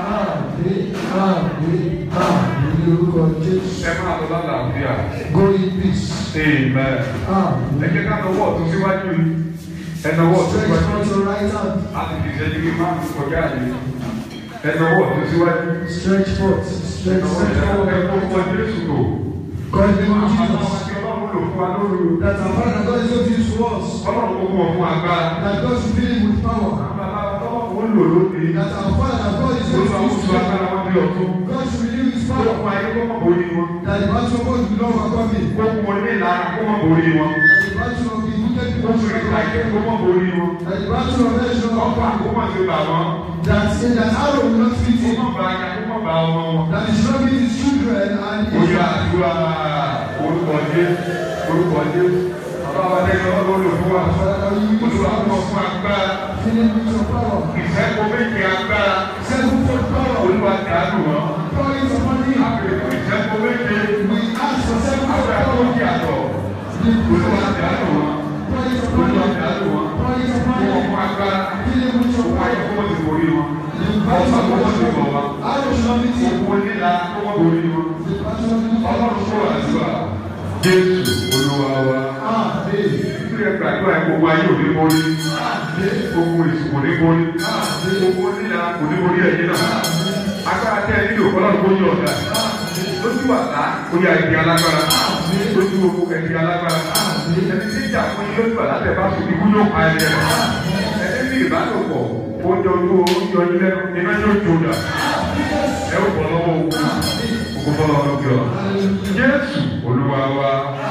Ẹ máa lọ lálàáfíà. Go in peace. Amen. Amen. Ẹ jẹ́ ká lọ́wọ́ ọ̀tún síwájú yìí. Ẹ lọ́wọ́ ọ̀tún Stretch síwájú. out your right hand. A ti fi ìṣẹ́jú kí máa ń kọjá yìí. Ẹ lọ́wọ́ ọ̀tún síwájú. Stretch forth. Ẹ Stretch lọ́wọ́ stretch forward. ẹ kó kọ Jésù lò. God in the name of Àwọn Jesus. àti Ọlọ́run lò fún wa lórí o. That our Father God is going to use to us. Ọlọ́run kò fún ọ fún agbára. That God should fill him with power. Àwọn bàbá Ọlọ́run ó lò lónìí. That our Father that God is going Olúwa to ó use sọ to agbára wọn bí ọ̀tún. God should renew his Ó power. fún ayé kó mọ̀ borí wọn. That the battle of God will not overcome me. Kó fún wọn ní ìlara kó mọ̀ borí wọn. That the battle of the wicked Kó people fún should not ìtàgé overcome kó me. mọ̀ borí wọn. That the battle of hell should not Ọ̀pá overcome kó me. mọ̀ sí bà wọ́n. That that arrow will not fit Kó him. mọ̀ bá aya kó mọ̀ bá ọmọ wọn. That he should not meet his children and his Oya àdúrà orúkọ Jésù orúkọ Jésù. Bàbá wa lẹ́yìn ọlọ́run ló fún wa. Father God, you use Olúwa fún ọ us. fún agbára. Fill him with your power. Ìṣẹ́gun méje agbára. Sevenfold power. Olúwa dànù wọn. Pour it upon him. Àbẹ̀rẹ̀ fún ìṣẹ́gun méje. We ask for sevenfold Agbára tó power. yàtọ̀. The Olúwa dànù wọn. Pour it upon Olúwa him. dànù wọn. Pour it upon Fún him. ọkọ agbára. Fill him with your Fún ayé power. kó wọ́n ti borí wọn. The battle of God. Arrow should not meet him. Òkú onílà kó wọ́n borí wọn. The battle of the Ọlọ́run fún àdúrà. Jésù Olúwa wa. Amen. Nítorí ẹgbẹ́ àdúrà ẹ̀ gbogbo ayé òní borí. Gbogbo èsì kò ní borí. Gbogbo onílà kò ní borí ẹ̀yìn náà. Agbára tẹ́ ẹ nílò ọlọ́run kó yí ọ̀dà. Lójú àlá, ó yá ẹ̀dí alágbára. Lójú oko ẹ̀dí alágbára. Ẹni tí ìjà fún yín lójú àlá tẹ̀ bá sùn ikú yóò pa ẹni ẹ̀. Ẹni ní ìbálòpọ̀, oúnjẹ ojú oúnjẹ ọdún lẹ́nu, iná yóò jó dà. Ẹ ó bọ̀ lọ́wọ́ ogun. Ogun bọ́ lọ́wọ́ lókè ọ̀. Jésù Olúwa wa.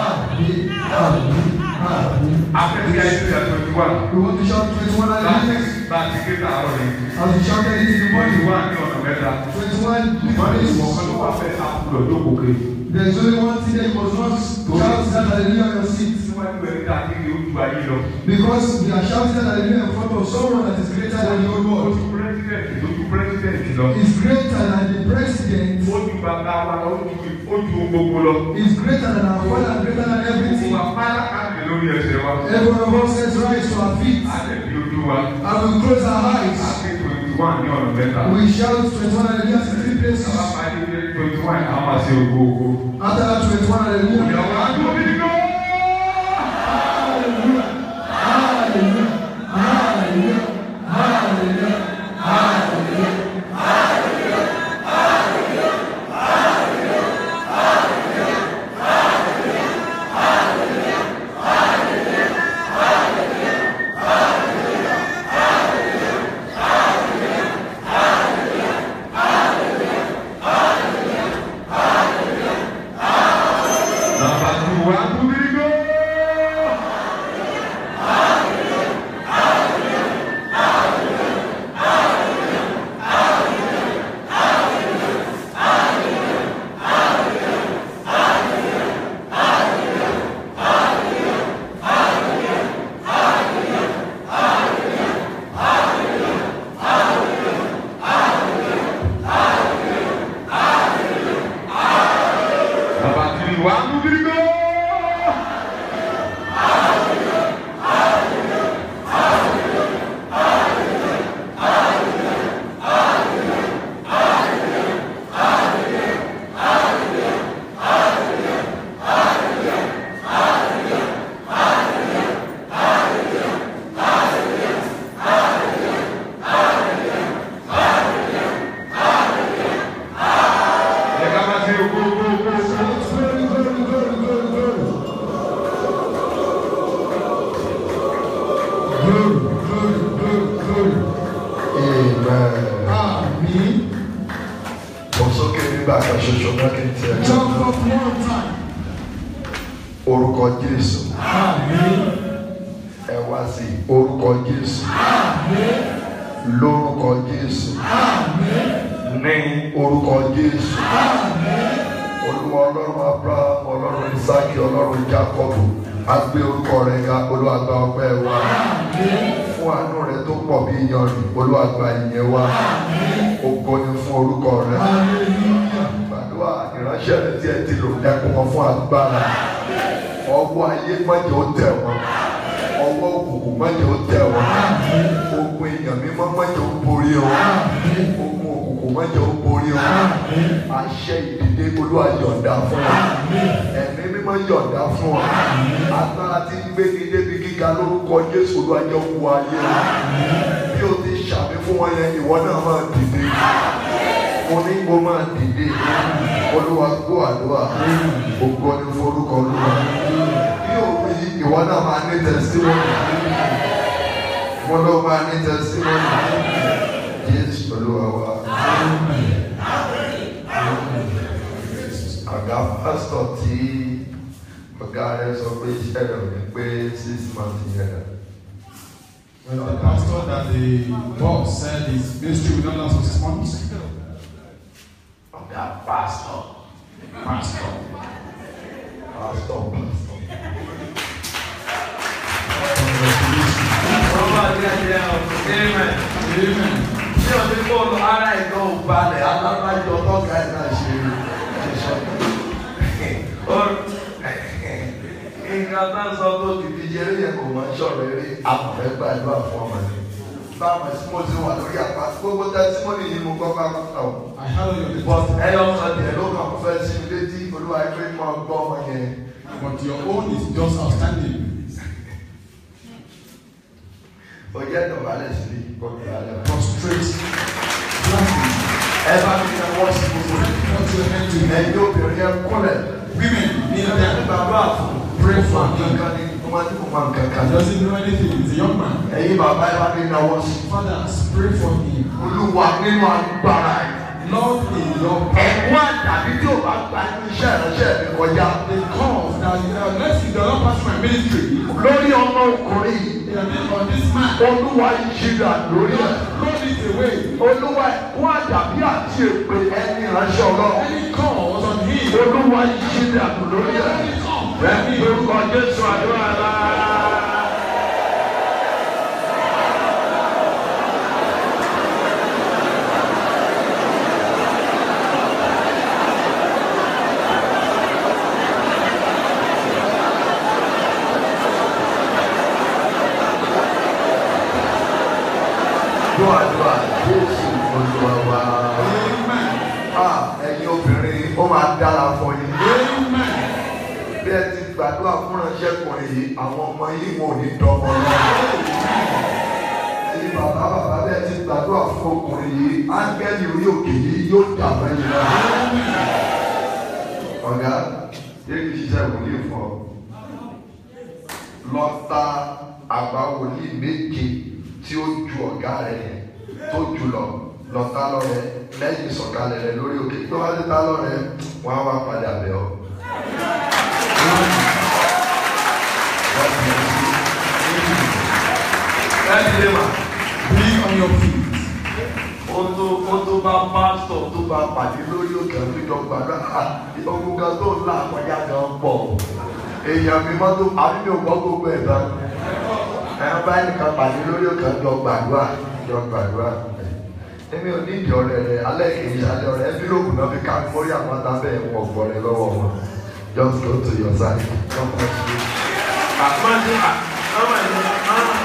Afẹ́sí ayé ti àtọ̀ ti wà. We want to shout 21 hallelujah. Bá a ti ké sàárọ̀ ni. As we shouted it in the Wọ́n ti morning. wá ní ọ̀nà mẹ́ta. 21 Wọ́n ní ìwọ̀n kan different ló wà fẹ́ àkùrọ̀ tó kòkè. There is only one thing that you must not shout that hallelujah on your seat. Síwájú ẹni tá a ti rí ojú ayé lọ. Because we are shouting that hallelujah in front of someone that is greater than the whole world. Ojú pírẹ́sidẹ̀ntì lójú pírẹ́sidẹ̀ntì lọ. Is greater than the president. Ojú bàbá wa lọ, ojú ojú gbogbo lọ. Is greater than our father and greater than Gbogbo everything. wa pálá káàdì lórí ẹsẹ̀ wa. Every one of us let's rise to our feet A lè fi ojú wa. and we close our A eyes. ké twenty one ní ọ̀nà mẹ́ta. We shout 21 hallelujah in three places. Bàbá máa ní ilé twenty one àwọn máa ṣe ògo ògo. After that 21 hallelujah. Ìyàwó àdúgbò mi ní kọ́. Hallelujah. Hallelujah. Hallelujah. Hallelujah. Hallelujah. Bàbá tó wà àdúgbò mi ní kọ́. Bàbá tó wà àdúgbò mi ní kọ́. Ẹ ká máa ṣe gbogbo gbogbo. Glory, glory, glory, glory, glory. Glory, glory, glory, glory. Amen. Àmín. Mo sókè nígbà kan ṣoṣo náà kí n tiẹ̀ tó. Jump up one time. Orúkọ Jésù. Àmín. Ẹ wá sí orúkọ Jésù. Àmín. Lórúkọ Jésù. Àmín. Ní orúkọ Jésù. Àmín. Olúwa Ọlọ́run Abraham Ọlọ́run Isaki Ọlọ́run Jacob. A gbé orúkọ rẹ̀ ga Olúwa gba ọpẹ́ wa. Fún àánú rẹ̀ tó pọ̀ bí iyanrìn Olúwa gba ìyẹn wa. Ògo ni fún orúkọ rẹ̀. Hallelujah. Gbàdúrà ìránṣẹ́ rẹ̀ tí ẹ ti lò ẹkùn wọn fún agbára. Ọwọ́ ayé mọ́jọ́ ó tẹ̀ wọ́n. Ọwọ́ òkùnkùn mọ́jọ́ ó tẹ̀ wọ́n. Ogun èèyàn mímọ́ mọ́jọ́ ó borí wọn. Ogun òkùnkùn mọ́jọ́ ó borí wọn. Àṣẹ ìdìde Olúwa yọ̀ǹda fún wọn. Ẹ̀mí mímọ́ yọ̀ǹda fún wọn. Agbára tí ń gbé ní débi gíga lórúkọ Jésù Olúwa jẹ́ òkú ayé wọn. Bí o ti ṣàmì fún wọn yẹn, ìwọ náà máa dìde mo ní kó máa dìde olúwa gbọ́ àdúrà ògo ni forúkọ olúwa bí òun yìí ìwọ náà máa ní tẹsíwọ́nì mo ló máa ní tẹsíwọ́nì jésù olúwa wa. àga pásítọ̀ tí ọ̀gá rẹ̀ sọ pé iṣẹ́ rẹ̀ ò ní pé six months yẹn rẹ̀. When the pastor that the boss said his ministry will not last for six months, ọ̀gá pásítọ̀ pastor, pásítọ̀ pásítọ̀. congratulations. Ọba àti ẹ̀jẹ̀ ọ̀hún. Amen. Amen. Ṣé o ní bọ́ọ̀lù ara ẹ̀gbọ́n ò balẹ̀ alábàjọ tọ́ka ẹ̀ náà ṣe ṣe sọ? Nǹkan náà sọ tó ti fi jẹrẹ yẹn kò máa ń sọ̀rọ̀ eré àmọ̀fẹ́ gbàdúrà fún ọmọ mi. Báwo tí mo ti wà lórí àpá gbogbo tẹ́símọ́nì yìí mo kọ́ bá wọn kà ó. I heard your But report, ẹyọ kan tiẹ̀ ló kàn fẹ́ sí mi létí olúwa ẹgbẹ́ mọ́ gbọ́ ọmọ yẹn. but your own is just outstanding. Ó jẹ́ dọ̀bálẹ̀ sí i kò ní alẹ́. Prostrate, flatly, Ẹ bá mi ní wọ́n sí gbogbo rẹ̀. put your hand to your Ẹ̀yin obìnrin yẹn kúnlẹ̀. Women, kneel Ẹ̀yin down. bàbá àfọ̀. Pray for him. Kankan ni mo máa ní kò máa ń kankan. He doesn't know anything. He's a young man. Ẹ̀yin bàbá ẹ bá mi náwó sí. Fathers, pray for him. Olúwa nínú agbára ẹ̀. Lord, in your power, Ẹ̀kún àdàbí tí ò bá gba inú iṣẹ́ ìránṣẹ́ mi kọjá. the cause that uh, unless you do not pass my ministry, Lórí ọmọ ọkùnrin yìí, in the name of this man, Olúwa ìṣirà lórí ẹ̀. throw it away. Olúwa ẹ̀kún àdàbí àti èpè ẹni ìránṣẹ́ ọlọ́run. Any cause on him, Olúwa ìṣirà lórí ẹ̀. any cause, Bẹ́ẹ̀ni orúkọ Jésù àdúrà náà. Gbọ́ àdúrà Jésù Olúwa wa. Amen. Ah, Ẹ̀yin obìnrin, ó máa dára fún yín. Amen. bí ẹ ti gbàdúrà fún ránṣẹ́kùnrin yìí àwọn ọmọ yìí wọn ò ní dọ́mọ lọ́wọ́. ẹ̀yin bàbá bàbá bí ẹ ti gbàdúrà fún ọkùnrin yìí áńgẹ́lì orí òkè yìí yóò dà mẹ́yìn náà. ọ̀gá yé kí ṣiṣẹ́ wòlíì fún ọ. lọ ta àgbà wòlíì méje tí ó ju ọ̀gá rẹ̀ yẹn tó jù lọ lọ ta lọ́rẹ̀ lẹ́yìn ìsọ̀kalẹ̀ rẹ̀ lórí òkè tó bá ti ta lọ́rẹ̀ wọ́n á wá padà bẹ̀ ọ́. Láti lè mà. Be on your feet. Ó tó ó tó bá pásítọ̀ tó bá pàdé lórí òkè àwùjọ gbàgbà ogun kan tó ń là kọjá gan pọ̀. Èèyàn mi mọ́ tó àbí mi ò gbọ́ gbogbo ẹ̀ tán. Ẹ bá nìkan pàdé lórí òkè àjọ gbàdúrà jọ gbàdúrà. Èmi ò ní ìdí ọ̀rẹ́ rẹ̀ alẹ́ kìí alẹ́ ọ̀rẹ́ ẹ́bílòkù náà fi ká mórí àwọn atábẹ́ ẹ̀wọ̀n ọ̀gbọ̀n rẹ̀ lọ́wọ́ wọn. Just go to your side. God bless you. Àpọ́njú àmọ́ ẹ̀mí àmọ́.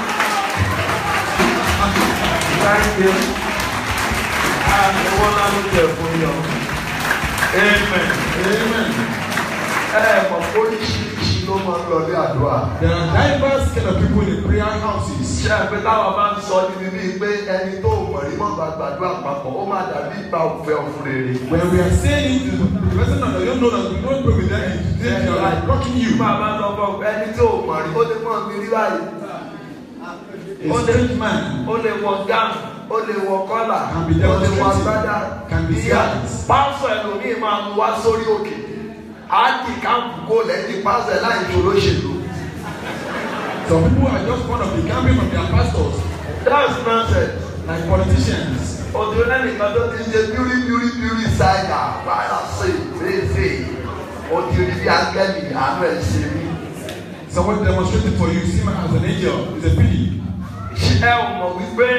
Thank you. Àwọn náà ló jẹ fún yọ. Amen. Amen. Ẹ mọ̀ oríṣiríṣi ló máa ń lọ ní àdúrà. There are diverse kind of people in the prayer houses. Ṣé ẹ pé táwọn bá ń sọ níbi bíi pé ẹni tó mọ̀ rí mọ́ bá gbàdúrà papọ̀ ó máa dàbí ìgbà òfẹ́ òfin rere. When we are saying it to the person that don't know that we don't pray with them, it's they are like rocking you. Máa bá lọ bọ̀ ẹni tó mọ̀ rí ó lè mọ̀ mí rí báyìí. A strange man Ó lè wọ gáàmù, ó lè wọ kọ́là, Can be ó lè wọ demonstrated. agbádá. Can be Ìyá skies. pásọ̀ ẹlòmíì máa mú wá sórí òkè. Á di káàpù kó lẹ́yìn pásọ̀ ẹ̀ láì ṣòro ṣèlú. Some people are just fond of becoming from their pastors, That's nonsense. like politicians. Òdìrò lẹ́nìkan tó ti ń ṣe bíúrí bíúrí bíúrí ṣáìdà báyà sí fèsì. Òdìrò bí ángẹ́lì àánú ẹ̀ ṣe mí. Someone demonstrated for you, see him as an angel. It's a pity. Ṣé ẹ ò mọ̀ wípé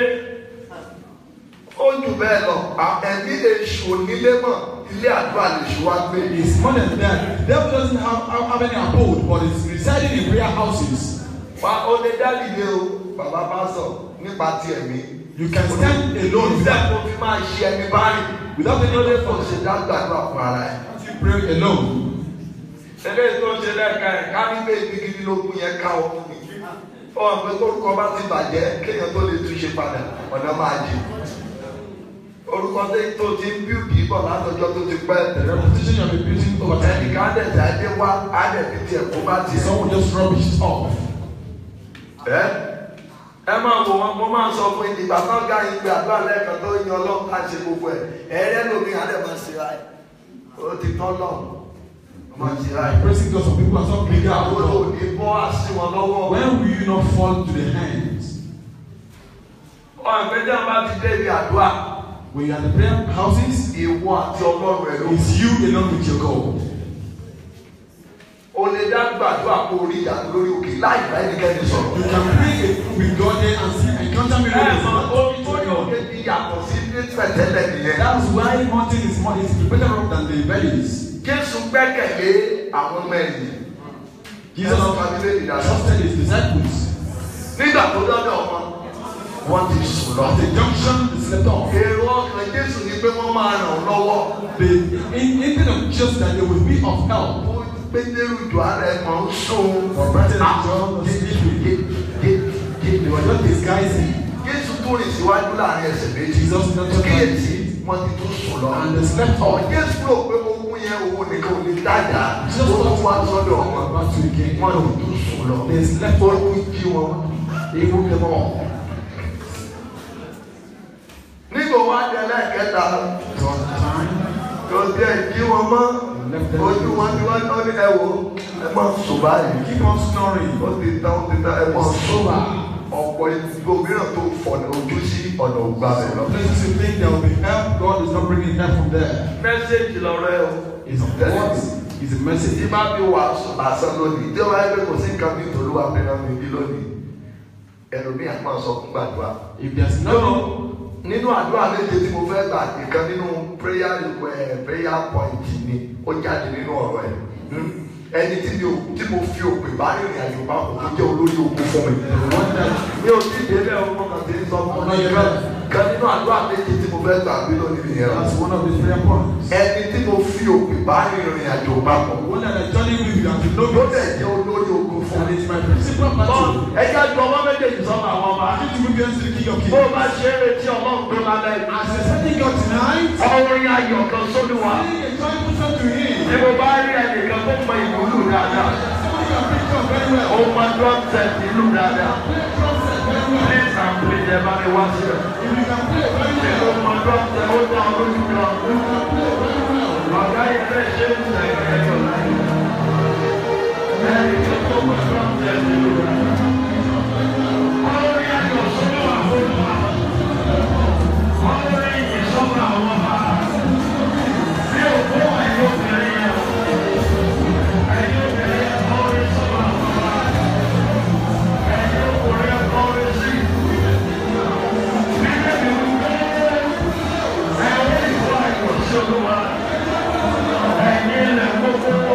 ó jù bẹ́ẹ̀ lọ? À- Ẹ̀mí èṣù onílé mọ̀ ilé àdúrà lè ṣù wá gbé. It's more than that. The devil doesn't have, have, have any abode, but it's residing in prayer houses. Wá ó lè dá dìde o, bàbá bá sọ nípa ti ẹ̀mí. You can stand alone Ìṣẹ́ without, kò fi máa ṣe ẹni báyìí. without any Lóde other kò force. ṣe dá gbàdúrà fún ara ẹ̀. You pray alone. Eléyìí tó ń ṣe lẹ́ẹ̀ka ẹ̀ ká nígbà ìgbìgidi lógún yẹn ká ọ fún mi. Ó wà pé kórúkọ bá ti bàjẹ́ kéèyàn tó lè túnṣe padà ọ̀nà máa jì. Orúkọ tó tó ti ń bíùdì bọ̀ látọjọ́ tó ti pẹ́ The repetition you have been using over time. ẹnìkan á dẹ̀ tí adé wá á dẹ̀ fi tiẹ̀ kó bá tiẹ̀. Someone just rubbish it off. Ẹ ẹ máa wò wọn mo máa ń sọ fún ìdìgbà kan gá yín pé àdúrà lẹ́ẹ̀kan tó yan ọlọ́run ká ṣe gbogbo ẹ̀ ẹ̀rẹ́ lómi á dẹ̀ máa ṣe ra ẹ̀ ó ti tán náà máa ṣe ra ẹ̀. Praising God, some people are so big Àwọn out. òní bọ́ á sí wọn lọ́wọ́. When will you not fall to the hands? ọ̀gbẹ́jà bá ti débi àdúrà When you are in the prayer houses, ìwọ àti ọlọ́run ẹ̀ ló it's you alone with your God. o lè dá gbàdúrà kó orí ìyàtọ̀ lórí òkè láì bá ẹnikẹ́ni sọ̀rọ̀. You can pray with God there and see encounter ẹ miracles. mọ orí orí òkè ti yàtọ̀ sí ní pẹ̀tẹ́lẹ̀ nìyẹn. That's why mountain is more is better off than the valleys. Jésù gbẹ́kẹ̀lé àwọn ọmọ ẹ̀yìn. Jesus Ẹ̀sọ́ family ìdájọ́. trusted his disciples. Nígbà tó dọ́dọ̀ wọn, wọ́n ti sùn lọ. At the junction, they slept off. Èrò ọkàn Jésù ni pé wọ́n máa ràn ọ́ lọ́wọ́. The in- intent of just that they will be of help. Ó Pétérù jù ara ẹ̀ máa ń sún. For Peter and John was sleeping. They were just disguising. Jésù tó rìn síwájú láàrin ẹsẹ̀ méjì. Jesus not just Kíyèsí, wọ́n ti tún sùn lọ. And they slept Ọ̀ off. Jésù rò pé ogun yẹn owó nìkan ò ní dájà. Jesus Ó tún wá was sọ́dọ̀ wọn. about to again. Wọ́n ti tún sùn lọ. They slept Ó off. tún jí wọn. Ewu ni wọn. Nígbà wá di ẹlẹ́ẹ̀kẹta, One time, kò sí ẹ̀ jí wọn mọ́. Ojú wọn ni wọ́n ní ẹ wò ẹ máa sùn báyìí. keep on snoring. Ó ti tán ó ti tán ẹ máa sùn. Ọ̀pọ̀ ìgbò mìíràn tó fọ̀nà ojú sí ọ̀nà ògbà rẹ̀ lọ. Places you think there will be help, God is not bringing help from there. Mẹ́sẹ̀jì lọ́rọ̀ ẹ o. It's what is the message. Tí bá bí wàásù lásán lónìí, tí ó bá yẹ pé kò sí nǹkan bí tòlúwa fẹ́ràn mi bí lónìí, ẹlòmíì á máa sọ fún gbàdúrà. If there's No, no nínú àdúrà méje tí mo fẹ́ gbà ìkan nínú prayer ẹ̀ prayer point ni ó jáde nínú ọ̀rọ̀ ẹ̀. Hmm. Ẹni tí mi ò tí mo fi òpè bá rìnrìn àjò papọ̀ tó jẹ́ olórí ogun fún mi. one that Mi ò tí ì débẹ̀ ọmọ kan tí ń sọ fún mi. Kan nínú àdúrà méje tí mo fẹ́ gbà bí lónìí nìyẹn. that's one of the prayer points. Ẹni tí mo fi òpè bá rìnrìn àjò papọ̀. One that I journey with you have to know Ló me. dẹ̀ jẹ́ olórí ogun fún That mi. is my principal battle. Ẹja ju ọmọ méjèèjì sọ́nà àwọn ọba. I need to be against the King of Bó o Kings. bá ṣe é retí ọlọ́run tó lálẹ́ yìí. As you're setting God tonight, Ọrin ayọ̀ kan sórí wa. sing a joyful song to Him. Tí mo bá rí ẹnìkan tó mọ ìlú dáadáa. Somebody can pick up very well. Ó mọ drum set ìlú dáadáa. Play drum set very well. Please and please ẹ bá mi wá sí ẹ̀. If you can play very Ṣé well, o mọ drum set ó dán ọ lójú kan? you can play very well. Ọ̀gá yìí fẹ́ ṣe ń sẹ̀ ẹ̀jọ̀ láyé. Ẹnì kan tó mọ drum set ìlú dáadáa. Ọrin ayọ̀ sórí wa fún wa. Ọrin ìsọ́nà àwọn ọba. Bí òkú ẹ̀yọ́ obìnrin yẹn. Ẹ̀yọ́ obìnrin yẹn ọrin sọ́nà àwọn ọba. Ẹ̀yọ́ ọkùnrin yẹn ọrin sí. Nílẹ̀ mi wí pé ẹ̀wọ́n ìwọ ayọ̀ sí olúwa. Ẹ̀yin ilẹ̀ gbogbo.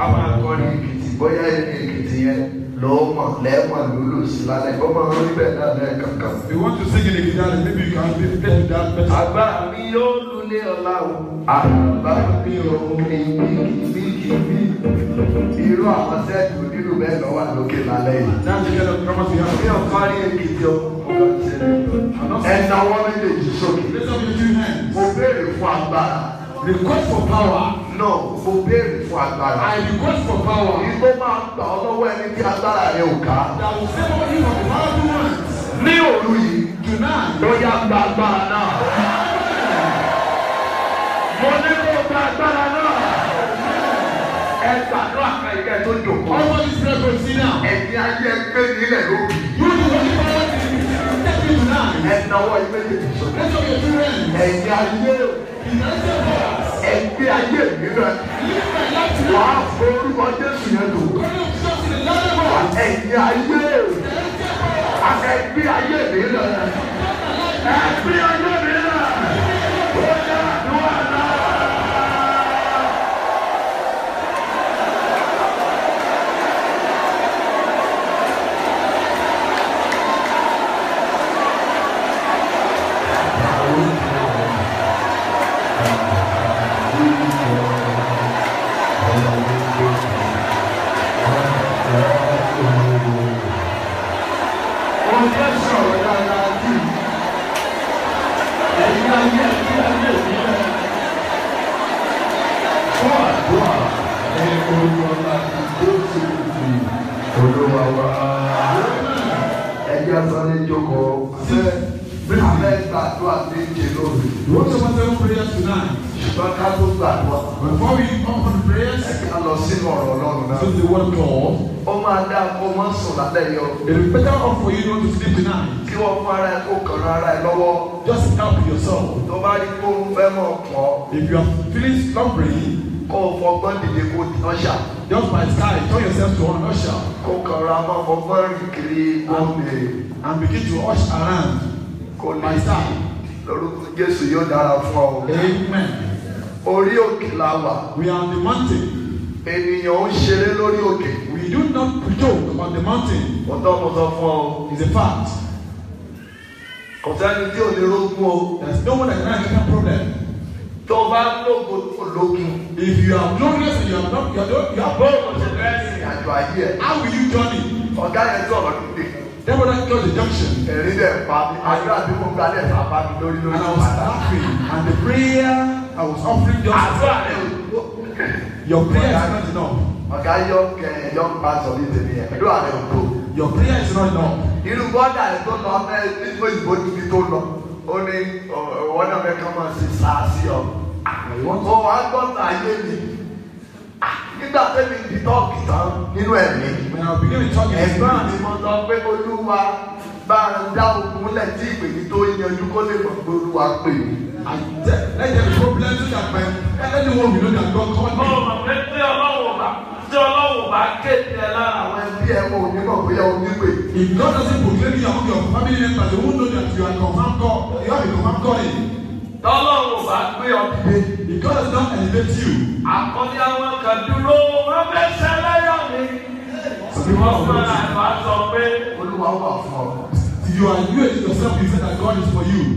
àwọn akọrin èkìtì bóyá ẹni èkìtì yẹn lọ́ọ́ mọ̀ lẹ́ẹ̀mọ̀ lólò sí lálẹ́ ó máa ń rí bẹ́ẹ̀ náà lẹ́ẹ̀kankan. If you want to sing in the guitar, maybe you can play play that better. agbára mi yóò lulẹ̀ ọ̀la o àbá mi ò kìbìkìbì irú àwọn sẹ́ẹ̀tì onílù bẹ́ẹ̀ lọ wà lókè lálẹ́ yìí. That's the kind of drummers we mi have. ò kárí èkìtì o mo kàn ṣe é ẹ̀nà wọn méjèèjì sókè. Raise up your two hands. mo béèrè fún agbára. Request for power. no mo béèrè fún agbára. I request for power. Ìgbó máa gbà ọ́ lọ́wọ́ ẹni tí agbára rẹ̀ ò ká. That will save all you from the powerful ones. Ní òru yìí, Tonight. ó yá gba agbára náà. Mo ní kó gba agbára náà. Ẹ gbàdúrà kan ìkẹ́ tó jòkó. All of these prayer see now. Ẹ̀yin ayé gbé nílẹ̀ lórí. You the only power to step in tonight. Ẹ náwó ìméjèèjì sókè. Raise up your two hands. Ẹ̀yin ayé United powers. ẹgbẹ́ ayé mìíràn. Live my life to Wàá forúkọ Jésù yẹn lò. Calling of Jesus in the land of God. Ẹ̀yin ayé ẹgbẹ́ ayé mìíràn. Ẹgbẹ́ ayé mìíràn. Ó yá àdúrà náà. Oúnjẹ sọ̀rọ̀ dáadáa jù. Ẹ̀yin ayé ẹgbẹ́ ayé mìíràn. Fún àdúrà ní orúkọ láti Jésù Kristi. Olúwa wa. Ẹjẹ́ sáré jókòó. Abẹ́ abẹ́ gbàdúrà méje lórí. We want to say seven prayers tonight. Ṣùgbọ́n ká tó gbàdúrà. Before we come for the prayers, Ẹ ká lọ sínú ọ̀rọ̀ Ọlọ́run náà. to the word of God. Ó máa dá kó má sùn lálẹ́ yọ. It is better off for you not to sleep tonight. Kí wọ́n fún ara ẹ kó kàn án ara ẹ lọ́wọ́. Just help yourself. Tó bá rí kó ń fẹ́ mọ̀ pọ̀. If you are feeling slumbering, Kó o fọgbọ́n dìde kó di ọ̀ṣà. just by sky, turn yourself to one usher Kó kàn ra mọ́ fọgbọ́n rìn kiri omi. and begin to ush around. Kó By lè star. lórúkọ Jésù yóò dára fún ọ. Amen. Orí òkè la wà. We are on the mountain. Ènìyàn ń ṣeré lórí òkè. We do not joke on the mountain. Mo tọ́ mo sọ fún ọ. It's a fact. Kò sẹ́ni tí ò ní rógún o. There's no one that can have a problem. Tó o bá lógo tó lógun. If you are glorious and you are not, you are, not- you are Bó bold, o ṣe fẹ́ rìn àjò ayé ẹ̀. how will you journey? Ọ̀gá yẹn tó ọ̀rọ̀ nílé. Therefore, that close the junction. Ẹ̀rí dẹ̀ pa mi. Àjọ àti mo gba dẹ̀ fà bá mi lórí And lórí I was padà. laughing. And the prayer I was offering just Àdúrà rẹ̀ ò your prayer is not enough. ọ̀gá yọ kẹ yọ pa sọ ní tèmi yẹn. Àdúrà rẹ̀ ò tó. Your prayer is not enough. Irú bọ́dà rẹ̀ tó lọ ẹ nígbà ìbò níbi tó lọ. Ó ní ọ̀wọ́ náà fẹ́ kọ́ máa ṣe sáà sí ọ. Ó wá gbọ́dọ̀ ayé mi. Nígbà tẹ́mi di tọ́ọ̀kì tán nínú ẹ̀mí. When I begin to talk in Ẹ̀gbọ́n mi spirit, mo sọ pé Olúwa bá a dá ogun lẹ̀ tí ìpè mi tó yanjú kó lè mọ̀ pé Olúwa pè mí. I tell, let there be problem so that my anyone will know that God called me. Ọmọ pé tí ọlọ́wọ́ bá tí ọlọ́wọ́ bá kéde ẹ lára Àwọn ẹbí ẹ̀ mọ̀ òní mọ̀ bóyá o ní pè. If God doesn't proclaim you among your family members, they won't know that you are confirmed God. You have a confirmed calling. tọ́lọ́wọ́ bá gbé ọ dìde. If God does not elevate you, Àkọ́ni àwọn kan dúró wọ́n fẹ́ ṣẹlẹ́yọ̀ mi. some people Wọ́n are fún waiting. àgbà sọ pé Olúwa wà fún ọ. You are you yourself, you say that God is for you.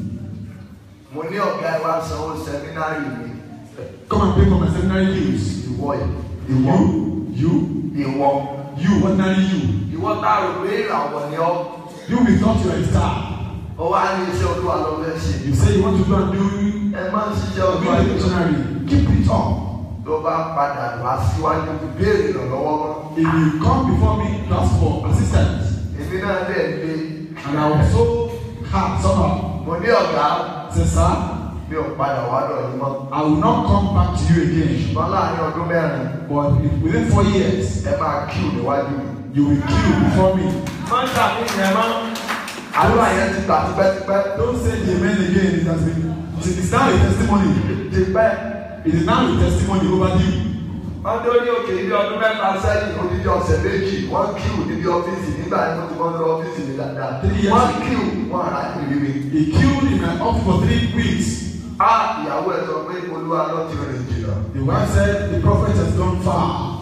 Mo ní ọ̀gá ẹ wá sanwó sẹ́mínárì mi. Come and pay for my seminary dues. Ìwọ yìí. Ìwọ. You, you, Ìwọ. you, ordinary you. Ìwọ tá a rò pé ìràwọ̀ ni ọ́. You we thought you are a star. Ó wá ní iṣẹ́ Olúwa lọ fẹ́ ṣe. You say you want to go and do Ẹ máa ń ṣiṣẹ́ be Olúwa a yìí. missionary. Keep it up. Tó bá padà wá síwájú béèrè ìrànlọ́wọ́ mọ́. If you come before me, to ask for assistance, Èmi náà dẹ̀ lé. and I was so hard somehow. Mo ní ọ̀gá Say, sir, mi ò padà wá lọ yìí mọ́. I will not come back to you again. Ṣùgbọ́n láàárín ọdún mẹ́rin, But if within four years, ẹ máa kíù níwájú mi. you will queue before me. máa ń tàbí ìyẹn máa ń. Àdúrà yẹn ti gbà tipẹ́tipẹ́. Don't say the amen again. It has been. It is now a testimony. Tipẹ́. It is now a testimony over you. Wọ́n dé orí òkè ibi ọdún mẹ́ta sẹ́yìn odidi ọ̀sẹ̀ méjì. Wọ́n kíù níbi ọ́fíìsì nígbà yẹn wọ́n ti mọ́ lọ ọ́fíìsì mi dáadáa. Three years. Wọ́n kíù wọ́n ará ìrírí mi. He queued in my office for three weeks. Á ìyàwó ẹ̀ sọ pé olúwa lọ ti rìn jìnnà. The wife said the prophet has gone far.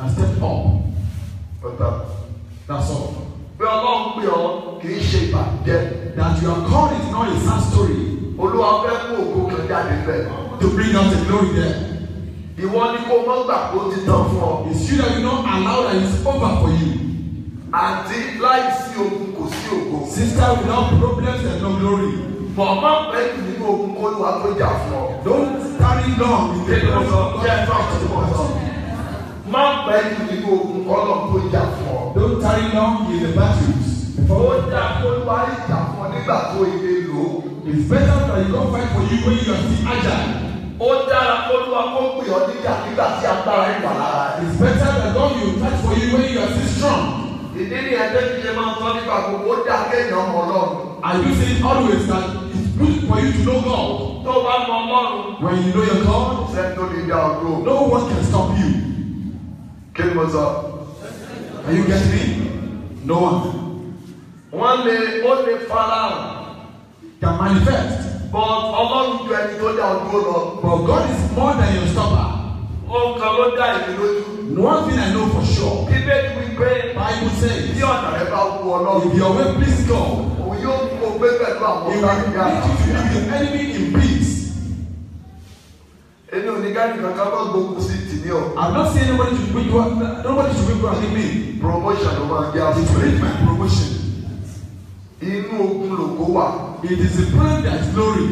and step up. Ọ̀tá. That's all. Bí ọlọ́run pè ọ́ kì í ṣe ìbàjẹ́. That you are called is not a sad story Olúwa fẹ́ mú ògo kan jáde bẹ́ẹ̀. to bring out the glory there. Ìwọ ni kó mọ́ gbà kó ti tán fún ọ. It's you that you not allow that it's over for you. Àti láìsí ogun kò sí ògo. Sister, without problems, there's no glory. Bọ̀ má pẹ́ jù nínú ogun kó lùwà tó jà fún ọ. Don't tarry long in the Kéde presence ọ̀sán of jẹ́ ẹ̀fọ́ God. àti ọ̀sán. Má pẹ́ jù nínú ogun kó lọ́ tó jà fún ọ. Don't tarry long in the battles. Ó jà kó lùwà ìjà fún ọ nígbà tó ilé lò ó. It's better that you don't fight for you when you are still agile. Ó dára kó lùwà kó pè ọ́ níjà nígbà tí agbára ìwà lára rẹ̀. It's better that God will fight for you when you are still strong. Ìdí ni ẹgbẹ́ ti ṣe máa ń sọ nípa gbogbo ó dá kéèyàn mọ Ọlọ́run. I do say always that it's good for you to know God. Tó bá mọ Ọlọ́run, When you know your God, sẹ́ni tó lè dá ọ dúró. no one can stop you. Kí ni mo sọ? Are you getting me? No one Wọ́n lè ó lè farahàn. can manifest. But Ọlọ́run ju ẹni tó dá ọ dúró lọ. But God is more than your stopper. Ohun kan ló dá èmi lójú. One thing I know for sure. Bíbélì wí pé Bible says, bí ọ̀nà rẹ bá wú Ọlọ́run, if your way please God, òun yóò mú o gbé pẹ̀lú àwọn He ọ̀gá will ìyá make you to leave your enemy in peace. Èmi ò ní ká nìkan ká má gbógun sí tìmí o. I'm not saying nobody should bring you nobody should bring you and me. Promotion ló máa jẹ́ It will àfúrẹ́. my promotion. Inú ogun lògó wà. It is the plan that is glory.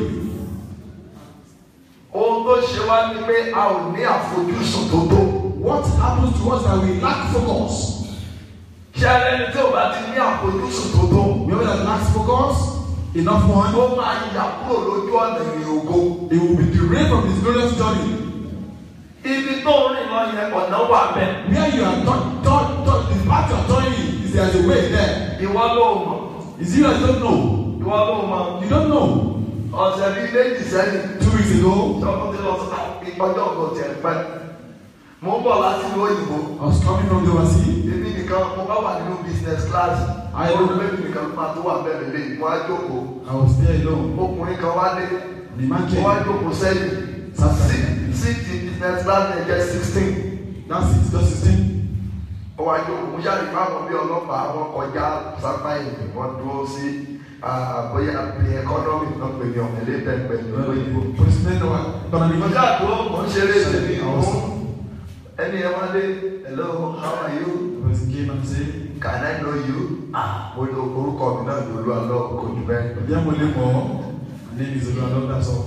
Ohun tó ṣe wá ni pé a ò ní àfojúsùn tó tó. What happens to us that we lack focus? Ṣé ẹlẹ́ni tí ò bá ti ní àfojúsùn tó tó? Whoever that lacks focus, enough one, Ó máa yà kúrò lójú ọ̀nà ìrìn ògo. he will be derailed from his glorious journey. Ibi tó ń rìn lọ yẹn ọ̀nà wà bẹ́ẹ̀. Where you are taught, taught, taught, the path you are turning is there's a way there. Ìwọ ló mọ̀. Is you that don't know? Ìwọ ló mọ̀. You don't know. Ọ̀sẹ̀ bíi méjì sẹ́yìn. Two weeks ago, Tọ́kùn ti lọ sí ìpọ́jọ́ ọ̀gọ̀ tiẹ̀ pẹ́. Mo ń bọ̀ láti ìlú òyìnbó. I was coming from the overseas. Èmi nìkan mo bá wà nínú business class. Ayé. Mo rò pé mi nìkan ló máa tó wà bẹ́ẹ̀ lélẹ̀. Mo á jókòó. I was there alone. Ọkùnrin kan wá dé. The man Mo wá came. jókòó sẹ́yìn. Sí- Síìtì business class yẹn jẹ́ sixteen. That's it, just 16. Ó wá jókòó. Mo ṣáà rí fáwọn bí ọlọ́pàá wọn kọjá sápá ìlú. Wọ́n dúró sí àbóyá the economy náà pè ní ọ̀mẹ̀lẹ́ pẹ̀pẹ̀ ní òyìnbó. President of economy. Mo ṣáà dúró. Mo ń ṣeré ìṣèlú ìmú. Ẹni ẹ wá dé. Hello, how are you? The president came and said, Can I know you? Ah, mo lo orúkọ mi náà ní olú àlọ́ kò jù bẹ́ẹ̀. Obiya mo le mọ, my name is Oluwalo, that's all.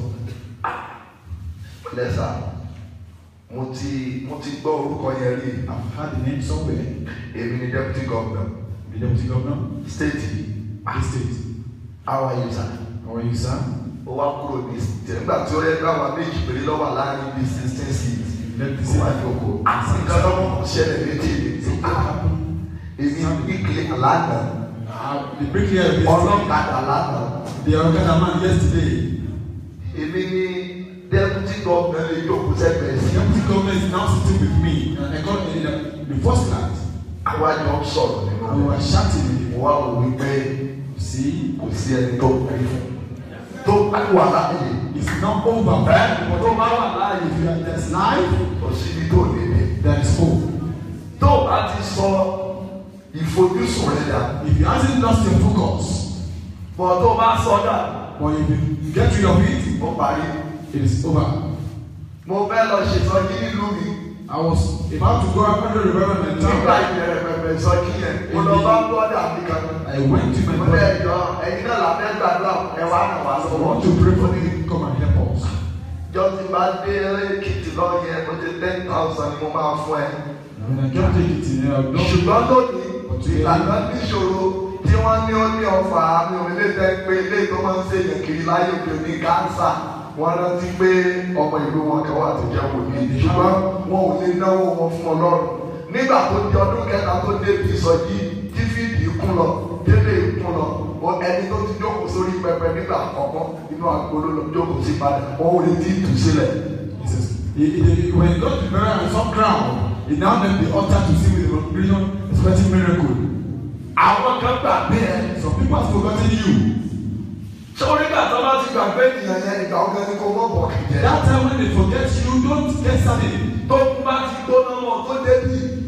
Lẹ́sà, mo ti mo ti gbọ́ orúkọ yẹn rí. I've had the name somewhere. Èmi ni deputy governor The deputy governor, state the state. How are you sir? How are you, sir? Ó wá kúrò ní ìsìtẹ̀ nígbà tí ó yẹ kí àwọn méjì péré lọ́wọ́ láàrin bíi sixteen seats. Let me Ó see. wá jókòó. Àti nǹkan lọ́wọ́ kò ṣẹlẹ̀ méjì ni. Èmi ìkìlẹ̀ àlànà. Uh, the bricklayer yesterday, Ọlọ́kadà lánàá. the Okada man yesterday, Èmi ni deputy governor lè jókòó sẹ́gbẹ̀ẹ́ the sí. deputy governor is now sitting with me and I got in the, the first class. Àwa jọ ń sọ̀rọ̀ nínú And we were chatting with mo wá wò wípé him. See, kò sí ẹni tó kú tó wà láàyè it's not over. ẹ tó bá wà láàyè If you are there's life, kò síbi tó níbi there is hope. tó o bá ti sọ ìfojúsùn rẹ dà If you hasn't lost your focus, bọ̀ tó o bá sọ dà or if you get rid of it, ó parí. it is over. mo fẹ́ lọ ṣètọ́jú nílùú mi I was about to go up under the reverend and nígbà town. ìbẹ̀rẹ̀ pẹ̀pẹ̀ ìsọjí yẹn mo lọ bá bọ́dà mi kan I went to my mo lé brother. ẹjọ́ ẹ̀yin náà làbẹ́ gbàdúrà ẹ wá ràn wá I lọ́wọ́ want to pray for him. Come and help us. jọ ti bá dé èkìtì lọ yẹn mo ti ten thousand ni mo máa fún ẹ. When I can't take it in there, no. ṣùgbọ́n lónìí ìlànà níṣòro tí wọ́n ní ó ní ọfà àmì òrìlẹ̀ tẹ́ pé ilé tó máa ń ṣèyàn kiri láyé òkè ní kánsà wọ́n rántí pé ọmọ ìlú wọn kan wà tó jẹ́ wòlíì ṣùgbọ́n wọn ò lè náwó wọn fún ọlọ́run nígbà tó di ọdún kẹta tó débi ìsọjí tí fídì kún lọ délé kún lọ o ẹni tó ti jókòó sórí pẹpẹ nígbà àkọ́kọ́ inú agolo lọ jókòó sí padà wọn ò lè ti tù sílẹ̀. He says, he, he, when God is buried on some ground, he now left the altar to see with the congregation expecting miracle. àwọn kan gbà bẹ́ẹ̀ Some people have forgotten you. sórí gbàtọ́ bá ti gbàgbé ènìyàn yẹn ìgbà ọ̀gá ni kò mọ̀ bọ̀ kìjẹ́. That time when they forget you, don't get started. tó kú bá ti gbóná wọn tó débi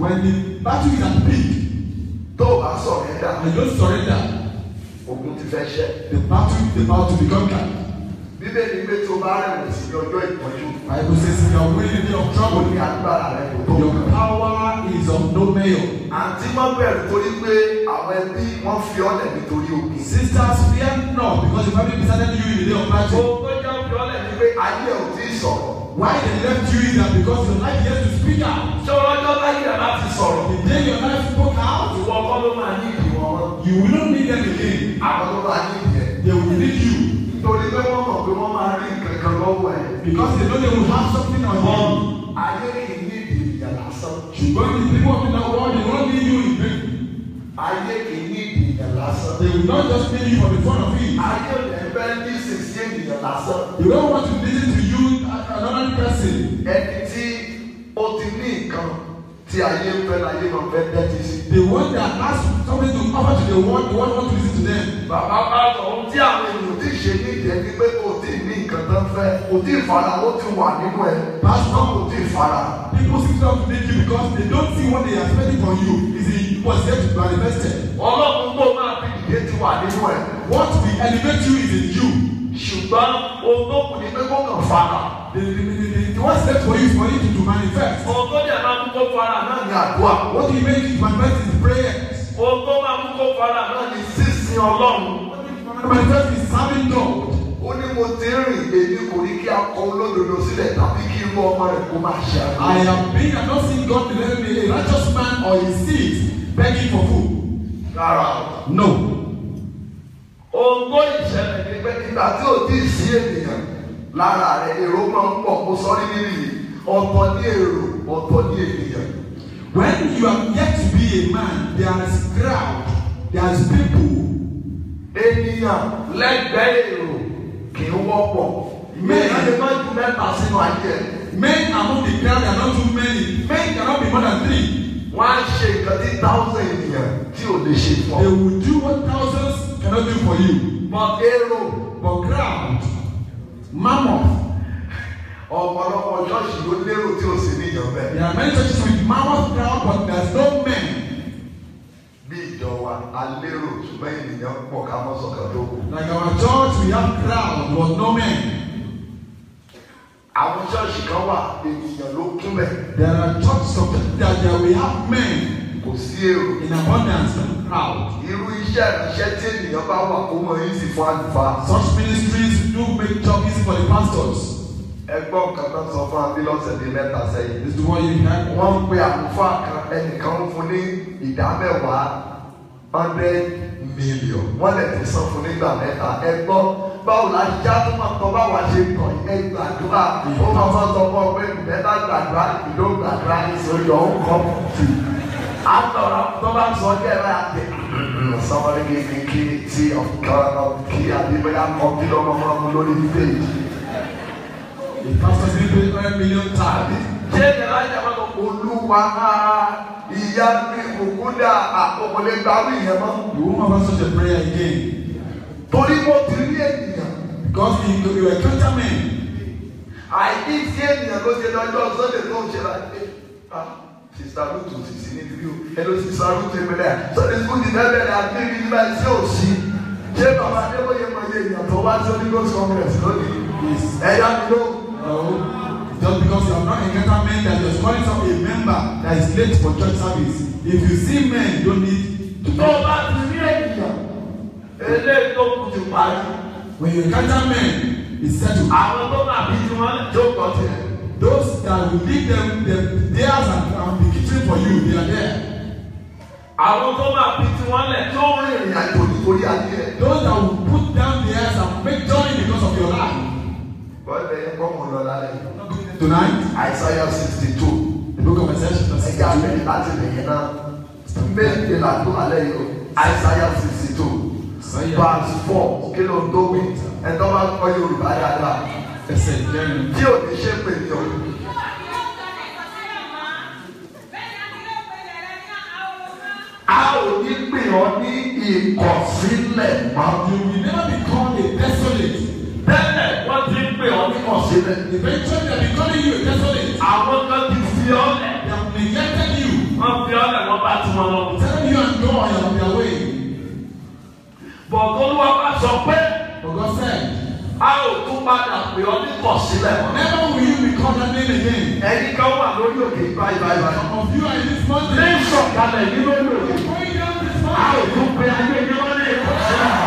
When the battle is at peak tó o bá sọ̀rọ̀ ẹ̀dá and you don't surrender, ogun ti fẹ́ ṣẹ́. the battle is about to be conquered. bíbélì pé tó bá rẹ̀wẹ̀sì ní ọjọ́ ìpọ́njú Bible says if you are willing in the day of ó trouble, ní agbára rẹ̀ kò tó. your power is of no measure. àǹtí má bẹ̀rù torí pé àwọn ẹbí wọ́n fi ọ́lẹ̀ nítorí ogun. Sisters, fear not because the family decided you in the day of battle. tó jẹ́ fi ọ́lẹ̀ ní pé ayé ò tí ì sọ̀rọ̀. Why they left you is that because your life yet to speak out. ṣé ọlọ́jọ́ láyé rẹ̀ láti sọ̀rọ̀. The day your life spoke out, ìwọ kọ́ ló máa ní ìdíwọ́ wọn. you will not need them again. àwọn ló máa ní ìdíyẹ. They will need you nítorí pé wọ́n mọ̀ pé wọ́n máa rí nǹkan kan lọ́wọ́ ẹ̀. because they know they will have something on you. ayé kì í ní ìdí ìyà lásán. Ṣùgbọ́n the people of the world they won't need you in vain. ayé kì í ní ìdí ìyà lásán. They will not just need you for the fun of it. ayé ò lè fẹ́ ní ìsinsí ènìyàn lásán. They don't want to listen to you as another person. ẹni tí ó ti ní nǹkan tí ayé ń fẹ́ láyé máa fẹ́ tẹ́tí sí. The one that has something to offer to the world, the world want to listen to them. bàbá bá sọ ohun tí àwọn ènìyàn ti ṣe ní ìdí ẹni pé kò tí ì ní nǹkan tó ń fẹ́ kò tí ì fara ó ti wà nínú ẹ̀ pásítọ̀ kò tí ì fara. People seem to have to make you because they don't see what they are expecting from you is in what's yet to be manifested. ọlọ́run tó máa fi ìdílé ti wà nínú ẹ̀. What will elevate you is in you. ṣùgbọ́n ohun tó kù ní pé kó kàn fara. The, the, the, the, the what's left for you is for you to, to manifest. ohun tó dẹ̀ máa mú kó fara náà ní àdúrà. What will make you manifest is prayers. ohun tó máa mú kó fara náà ní sísìn ọlọ́run. Manifest is serving God. ó ní mo ti rìn èmi kò ní kí akọ olódodo sílẹ̀ tàbí kí irú ọmọ rẹ̀ kó máa ṣe àgbẹ̀. I am being and not seeing God deliver me a righteous man or his seed begging for food. rárá o. No. ohun tó ìṣẹ̀lẹ̀ ní pé nígbà tí ò tí ì sí ènìyàn lára rẹ̀ èrò máa ń pọ̀ kó sọ ní níbí yìí ọ̀tọ̀ ní èrò ọ̀tọ̀ ní ènìyàn. When you are yet to be a man, there is crowd, there is people. ènìyàn lẹ́gbẹ̀ẹ́ èrò kì í wọ́pọ̀. mẹ́rin lè má ju mẹ́ta sínú ayé ẹ̀. Men among the crowd are not too many. Men cannot be more than three. wọ́n á ṣe nǹkan tí thousand ènìyàn tí ò lè ṣe fún They ọ. will do what thousands cannot do for you. but èrò But crowd, mammoth. ọ̀pọ̀lọpọ̀ ṣọ́ọ̀ṣì ló lérò tí ò sí níyàn bẹ́ẹ̀. There are many churches with mammoth crowd, but there's no men. bí ìjọ wa a lérò ṣùgbọ́n ènìyàn pọ̀ ká mọ́ sọ̀kan tó kù. Like our church, we have crowd, but no men. àwọn ṣọ́ọ̀ṣì kan wà ènìyàn ló kún bẹ̀. There are churches of that there we have men kò sí èrò. in abundance and crowd. irú iṣẹ́ ìránṣẹ́ tí ènìyàn bá wà kó mọ yín sí fún àlùfáà. Such ministries do make job easy for the pastors. ẹgbọ́n kan tó sọ fún abí lọ́sẹ̀ bíi mẹ́ta sẹ́yìn. This is what you have. wọ́n ń pe àlùfáà kan ẹnìkan ń fún ní ìdá mẹ́wàá hundred million. wọ́n lè ti san fún nígbà mẹ́ta. ẹgbọ́n báwo la ṣe já tó máa tọ́ báwa ṣe tọ̀ ẹ gbàdúrà. ó máa máa sọ fún ọ pé ìbẹ́ta gbàdúrà ìlú gbàdúrà ìsòrí ọ̀hún kọ́ tù. àtọ̀rọ̀ tó bá sọ ọ́ jẹ́ báyà pé somebody give me key tea of color key àbí bóyá kọ́ kí lọ́mọ máa mú lórí page. The pastor say pay one million times. ṣé ìjọba ìjọba lọ olúwa ìyá mi òkúta àkọkọlẹ gbàgbé yẹn mọ. You won't have such a prayer again. torí mo ti rí ènìyàn Because you, you encounter men. àìní sí ènìyàn ló ṣe lọ́jọ́ sọ́dẹ̀ tó ń ṣe láti sista rutu sì sí níbi bí o ẹlò sista rutu ìpínlẹ̀ sọ́dẹ̀ sukùl ti fẹ́ bẹ̀rẹ̀ àti níbi nígbà tí ò sí. ṣé bàbá adébóyè mọ iye ènìyàn tó wá sí onígbòsí congress lónìí ẹ̀yà mi ló. No. Just because you have not encountered men that you're calling some a member that is late for church service. If you see men, you don't need to tó o bá ti rí ènìyàn eléyìí tó kù ti parí. When you encounter men, it's settled. àwọn tó máa bí tí wọ́n tó kọ́ tiẹ̀. Those that will lead them, them theirs and, and be catering for you, they are there. àwọn tó máa bí tí wọ́n lẹ̀ tó ń rìnrìn àjò nítorí ayé ẹ̀. Those that will put down theirs and make journey because of your life. bọ́ọ̀lù ẹ̀yẹ kọ́ mọ̀ lọ lálẹ́ yìí. Tonight, Isaiah sixty two. the book of Isaiah chapter ẹ̀jẹ̀ 62. abẹ́rẹ́ láti lèyìn náà. méje là tó alẹ́ yìí o. Isaiah sixty two. Isaiah. verse four kí ló ń dóbi. ẹ̀tọ́ bá kọ́ Yorùbá dáadáa. Ẹsẹ̀ ìjẹrin. tí ò ní ṣe pè ní o. a ò ní pè ọ́ ní ìkọ̀sílẹ̀ mọ́. You will never be called a desolate. tẹ́lẹ̀ wọ́n ti ń pè ọ́ ní ìkọ̀sílẹ̀. Eventually, they will be calling you a desolate. àwọn kan ti fi ọ́ lẹ̀. They have neglected you. wọ́n and you're on their way. Bọ̀dọ̀ olúwa bá sọ pé But God said, a ò tún padà pè ọ́ ní kọ̀sílẹ̀ mọ́. never will you be called that name again. Ẹni kan wà lórí òkè báyìí báyìí báyìí. Some of you are in this mountain. Ní sọ̀kalẹ̀ ní lórí òkè. Going down this A ò mountain. tún pe ayé yín wọ́n ní ìkọ̀sílẹ̀ mọ́.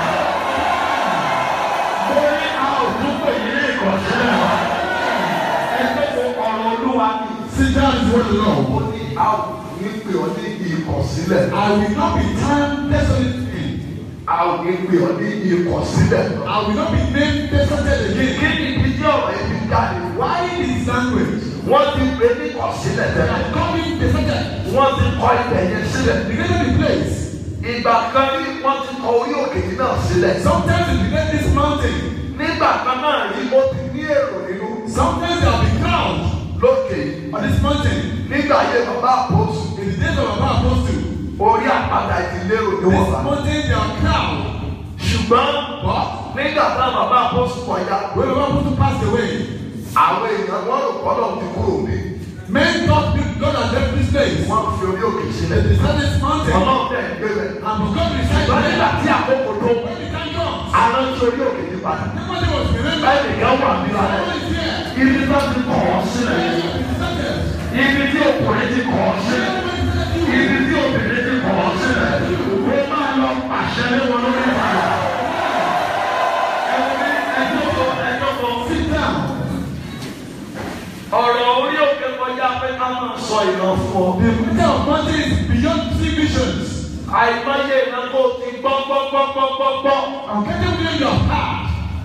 Mo ní a ò tún pè yín ní ìkọ̀sílẹ̀ mọ́. Ẹgbẹ́ wo ọ̀rọ̀ olúwa ni. Sit down is what the Lord. ó ní a ò ní pè ọ́ ní ìkọ̀sílẹ̀. I will not be termed desolate again. a ò ní pè ọ́ ní ìkọ̀sílẹ̀. I will not be named desolate Kí again. ni ibi tí ọ̀rọ̀ yìí fi jáde? Why this language? Wọ́n ti pè ní kọ̀sílẹ̀ They tẹ́lẹ̀. are coming desolate. Wọ́n ti kọ́ ibẹ̀ yẹn sílẹ̀. Beginning the place. Ìgbà kan ní wọ́n ti kọ orí òkè yìí náà sílẹ̀. Sometimes they begin this mountain. Nígbà kan náà rí ó ti ní èrò nínú Sometimes there will be crowd lókè yìí on this mountain. nígbà ayé bàbá àpòsù In the days of our apostle, orí àpáta ìdílé òní this wọ̀n bá. mountain there are crowd. ṣùgbọ́n But nígbà táwọn bàbá àpòsù kọjá when our apostle passed away, àwọn èèyàn wọn rò kọ́ náà ti kúrò ní. men thought God had left this place. wọ́n fi orí òkè They sílẹ̀. deserted this mountain. ọlọ́run tẹ̀ ń gbé bẹ̀. And because we decided ṣùgbọ́n nígbà tí that, àkókò tó when the time comes, àná tí orí òkè yìí padà. the mountain was remembered. báyìí nìkan wà ní alẹ́. Someone is here. ibi tó ti kọ̀ ọ́ sílẹ̀. Deserted. ibi tí ọkùnrin ti kọ̀ ọ́ sílẹ̀. ibi tí obìnrin ti kọ̀ ọ́ sílẹ̀. ó máa lọ pàṣẹ lé wọn lórí ìpadà. ẹni ẹjọ́ kan ẹjọ́ kan Sit down. ọ̀rọ̀ orí òkè kọjá pé ká máa sọ ìran fún ọ. The matter of mountain is beyond three visions. àìmọye ìran tó ti gbọ́ gbọ́ gbọ́ gbọ́ gbọ́ gbọ́. I'm getting within your heart.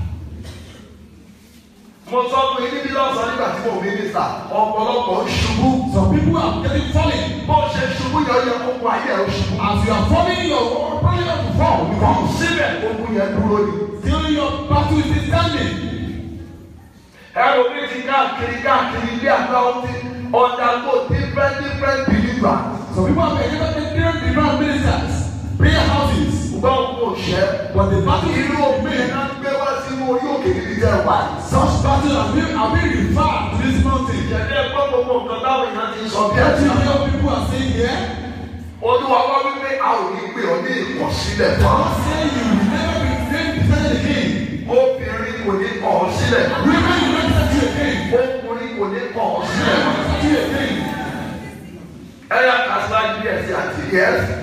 mo sọ fún yín níbi lọ́sàn-án nígbà tí mo mínísítà ọ̀pọ̀lọpọ̀ ń ṣubú. Some people are getting falling. bó ṣe ṣubú yọ yẹ kókó ayé ẹ̀ ṣubú. As you are falling, your probably have to fall. Because síbẹ̀ ogun yẹn dúró ni. still your battle is still standing. ẹrù mi ti káàkiri káàkiri ilé àgbà ọtí undergo different different believer. Some people have been given different different ministers, prayer houses. gbọ́ kò ṣẹ́. But the battle is irú still òfin yẹn remain. náà gbé wá sínú orí òkè níbi jẹ́ wá. Such battles have been, have been referred to this mountain. ìjẹ́dẹ́ gbọ́ gbogbo nǹkan táwọn èèyàn ti sọ bí Yet ẹ̀sìn. you hear people are saying here, olúwa wá wípé a ò ní pè ọ́ ní ìkọ̀sílẹ̀ fún God say you will never be named deserted again. obìnrin kò ní kọ̀ ọ́ sílẹ̀. Women will not desert you again. ọkùnrin kò ní kọ̀ ọ́ Men sílẹ̀. will not desert you again. ẹ̀yà kàṣà díẹ̀ sí àti yẹ́sì.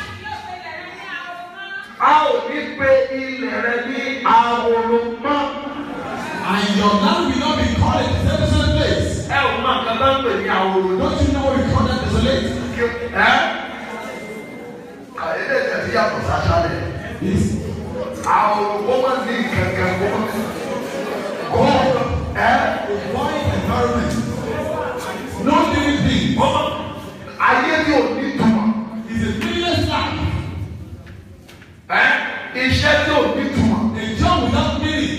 a ò ní pe ilẹ̀ rẹ ní àwòrán mọ́. And your land will not be called a desolate place. ẹ ò máa kan bá ń pè ní àwòrán. Don't you know what we call that desolate? ẹ́ kàyédè tẹ̀sí yàtọ̀ sàṣàlẹ̀. It's àwòrán kó má ní kankan kó má kó ẹ́ a void environment. No living thing. ayé tí ò ní túmọ̀. It's a meaningless life. ẹ́ iṣẹ́ tí ò ní túmọ̀. A job without meaning.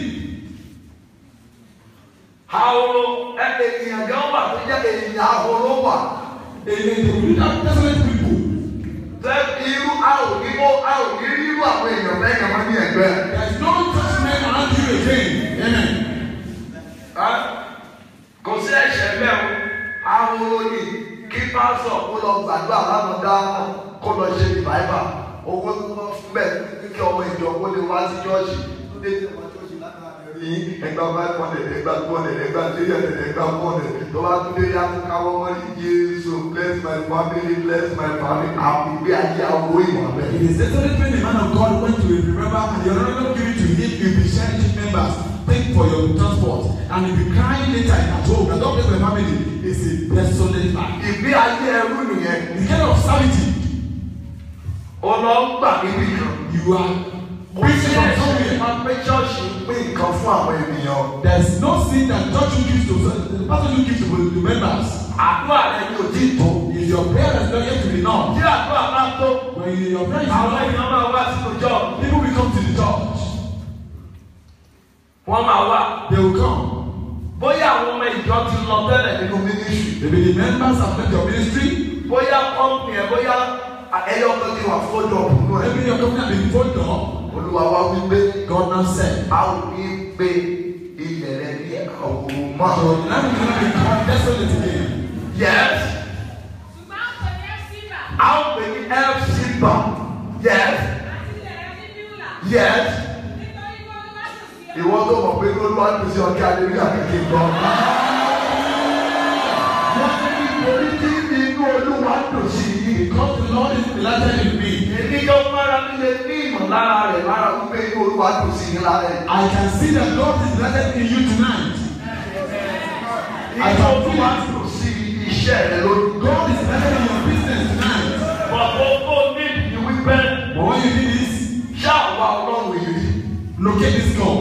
àwòrán ẹ ènìyàn gan wà tó jẹ́ ènìyàn àwòrán wà. A, a, a without desolate people. tẹ irú a ò ní kó a ò ní rírú àwọn èèyàn bẹ́ẹ̀ yẹn wọ́n ní ẹgbẹ́. There is no such man around you again. Amen. Ẹ́, kò sí ẹ̀ṣẹ̀ bẹ́ẹ̀ o àwòrán ni kí pásọ̀ kó lọ gbàdúrà lánàá dá kó lọ ṣe ìbáìbà owó tó wọ́n fún bẹ́ẹ̀ kí ọmọ ìjọ kó lè wá sí chọ́ọ̀ṣì tó dé sí ọmọ chọ́ọ̀ṣì lánàá rí ẹgbà five hundred ẹgbà two hundred ẹgbà three hundred ẹgbà four hundred tó bá tún dé yàtọ̀ káwọ́ wọn ní Jésù bless my family bless my family àwọn ìgbé ayé àwọ̀ ìwọ̀n bẹ́ẹ̀. It is desolate when the man of God went to remember and the honorable give it to him, you'll be sharing church members, pay for your transport, and you'll be crying later at home. I don't bless my family. It's a desolate life. ìgbé ayé ẹrú nìyẹn The kind of sanity ó lọ ń gbà níbi kan. you are Kò sí preaching from ẹ̀ṣẹ̀ somewhere. máa pé chọ́ọ̀ṣì ń pín nǹkan fún àwọn ènìyàn. There's no sin that church will give to the pastor will give to the members. Àdúrà rẹ ni ò tí ì tó. If your prayer is not yet to be known, tí àdúrà bá tó when you- your prayer is àwọn not èèyàn máa wá sínú jọ people will come to the church. wọ́n máa wá They will come. bóyá àwọn ọmọ ìjọ ti lọ tẹ́lẹ̀ nínú mínísírì Maybe the members have left your ministry. bóyá kọ́ńpì ẹ̀ bóyá Ẹyọ kan ti wà fọ́jọ́ òkú ẹ̀. Maybe your company has been folded up. Olúwa wá wípé God now said, a ò ní gbé ilẹ̀ rẹ ní àwòrán mọ́. So now we cannot be called desolate again. Yes, a ó pè ní FC bar. Yes. Ìwọ tó mọ̀ pé olúwa ń pèsè ọ̀kẹ́ àdébíyà kékeré gan. Wọ́n ní nítorí tí inú olúwa dùn sí i. Because the Lord is delighted in me. Èmi yóò mára mi lè ní ìmọ̀lára rẹ̀ lára wípé inú olúwa dùn sí i lára ẹ̀. I can see that God is delighted in you tonight. Inú olúwa dùn sí iṣẹ́ rẹ̀ lórí. God is delighted in your business tonight. Bọ̀dọ̀ tó ní ìdí wípé But when you do this, ṣáà wá ọlọ́run yìí rí. locate this God.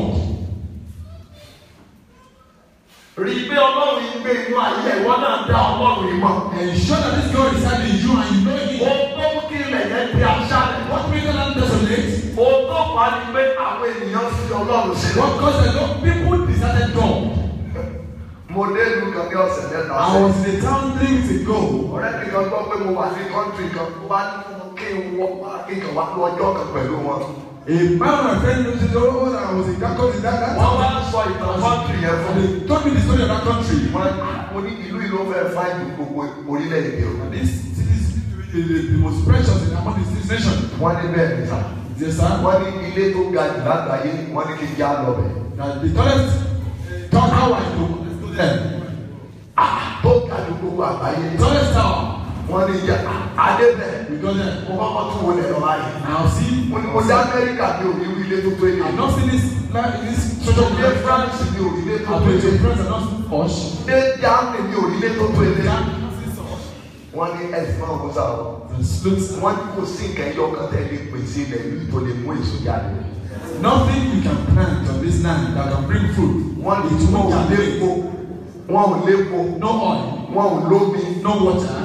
Rí i pé ọlọ́run yìí gbé inú ayé ìwọ náà dá ọlọ́run yìí mọ̀. Ensure that this God is in you and you know Him. Ohun tó mú kí ilẹ̀ yẹn di aṣálẹ̀. What makes the land desolate? Ohun tó fà á ni pé àwọn ènìyàn fi ọlọ́run sílẹ̀. What caused the Lord? People deserted God. Mo dé ìlú kan ní ọ̀sẹ̀ mẹ́ta I was in a town three weeks ago. ọ̀rẹ́ mi kan gbọ́ pé mo wà ní kọ́ńtì kan tó bá ní fún kí n wọ wá kí n kàn wá lọ́jọ́ kan pẹ̀lú wọn. A man, my friend, knows it all. I was in that country. That, that Wọ́n wá sọ ìtàn kọ́ńtì yẹn fún And mi. they told me the story of that country. Wọ́n mo ní ìlú ìlú fẹ́ fáìlì gbogbo orílẹ̀-èdè o. And this city is the, the, the most precious in among the six nations. Wọ́n ní bẹ́ẹ̀ ní sà. Yes, sir. Wọ́n ní ilé tó ga jù lágbàáyé wọ́n ní kí n já lọ bẹ̀. That the tallest uh, tower tower in the to them. Ah, Tó ga jù gbogbo àgbáyé. The tallest tower. Wọ́n ní ìjà adé bẹ̀. We go there. Mo kọ́kọ́ tún wọlé lọ báyìí. Now see. Mo ní mo dá Amẹ́ríkà bí òní ilé tó tó ilé. I've not seen this like this social Ilé media. France bí òní ilé tó I've tó been to ilé. France and not Posh. Ilé Germany bí òní ilé tó tó ilé. That wọ́n ní ẹ̀sìn náà kó sáà wọ́n. the slopes. wọ́n ní kò sí nǹkan ẹyọ kan tẹ́ lè pèsè ilẹ̀ yìí tó lè mú èso jáde. Nothing you can plant on this land that can bring fruit. wọ́n ní It wọn won't ò can lépo wọn ò lépo No oil, wọn ò lómi no water.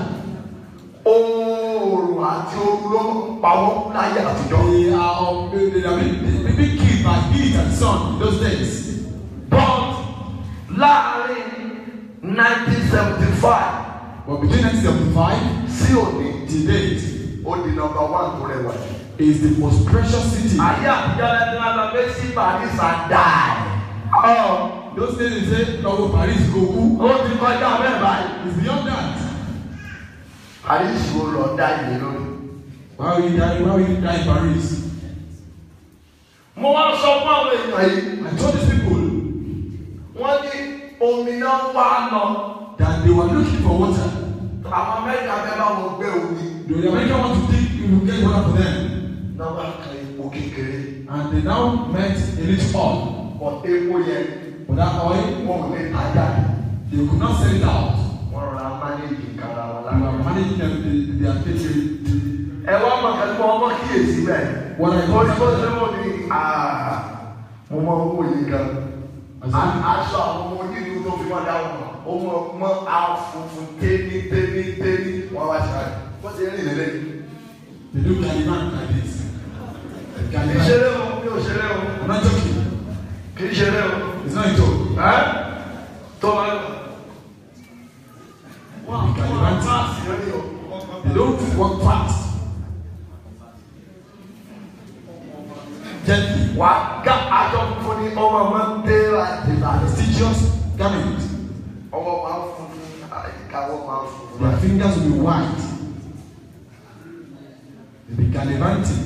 oòrùn àti ooru ló ń pa wọ́n láyé àtijọ́. They are of they, they, I mean, they, they being killed by heat and sun in those days. but láàrin nineteen seventy five But between 1975 sí òní till date ó di number one tó rẹwà jù. is the most precious city. ayé àtijọ́ lẹ́nu lábẹ́ méjì paris and die. Those days they say Lọ́wọ́ Paris go kú. ó ti kọjá bẹ́ẹ̀ báyìí. It's beyond that. paris wo lọ dá ìlé lórí. Why will you die? Why will you die in Paris? mo wá sọ fún àwọn èèyàn yìí. I told these people wọ́n ní omi náà wá lọ. that they were looking for water. àwọn amẹ́ríkà fẹ́ bá wọn gbé omi. The American want to dig, you will get water for them. náà wá kan epo kékeré. And they now met a little oil. bọ̀ epo yẹn But that oil, wọn ò lè tajà. they could not sell it out. wọ́n rọra mánéjì kára wọn They were lára. managing them, they, they are taking ẹ wá mọ̀ kẹ́kẹ́ wọn mọ̀ kíyèsí bẹ́ẹ̀. Wọ́n rẹ̀ wọ́n ní bó ṣe wọ́n ní àà mo mọ owó yìí gan. A- aṣọ àwọn ọmọ onílù tó fi wọn dá wọn mọ̀ ó mọ mọ àfùfù téní téní téní wọn wá ṣe àyè. wọ́n ti rìn lélẹ̀. They do Caliban like this. kì í Caliban. ṣeré o mi ò ṣeré o I'm not joking. kì í ṣeré o. It's not a joke. ẹ́ tó wá lọ. Wọ́n Caliban. Fáàsì lórí o. They don't work fast. Gently. wà á gá aṣọ funfun ní ọmọ máa ń dé láti ìbàdàn. Prestigious garment. ọwọ́ máa ń funfun àyíkáwọ́ máa ń funfun. Their fingers will be white. They be gallivanting.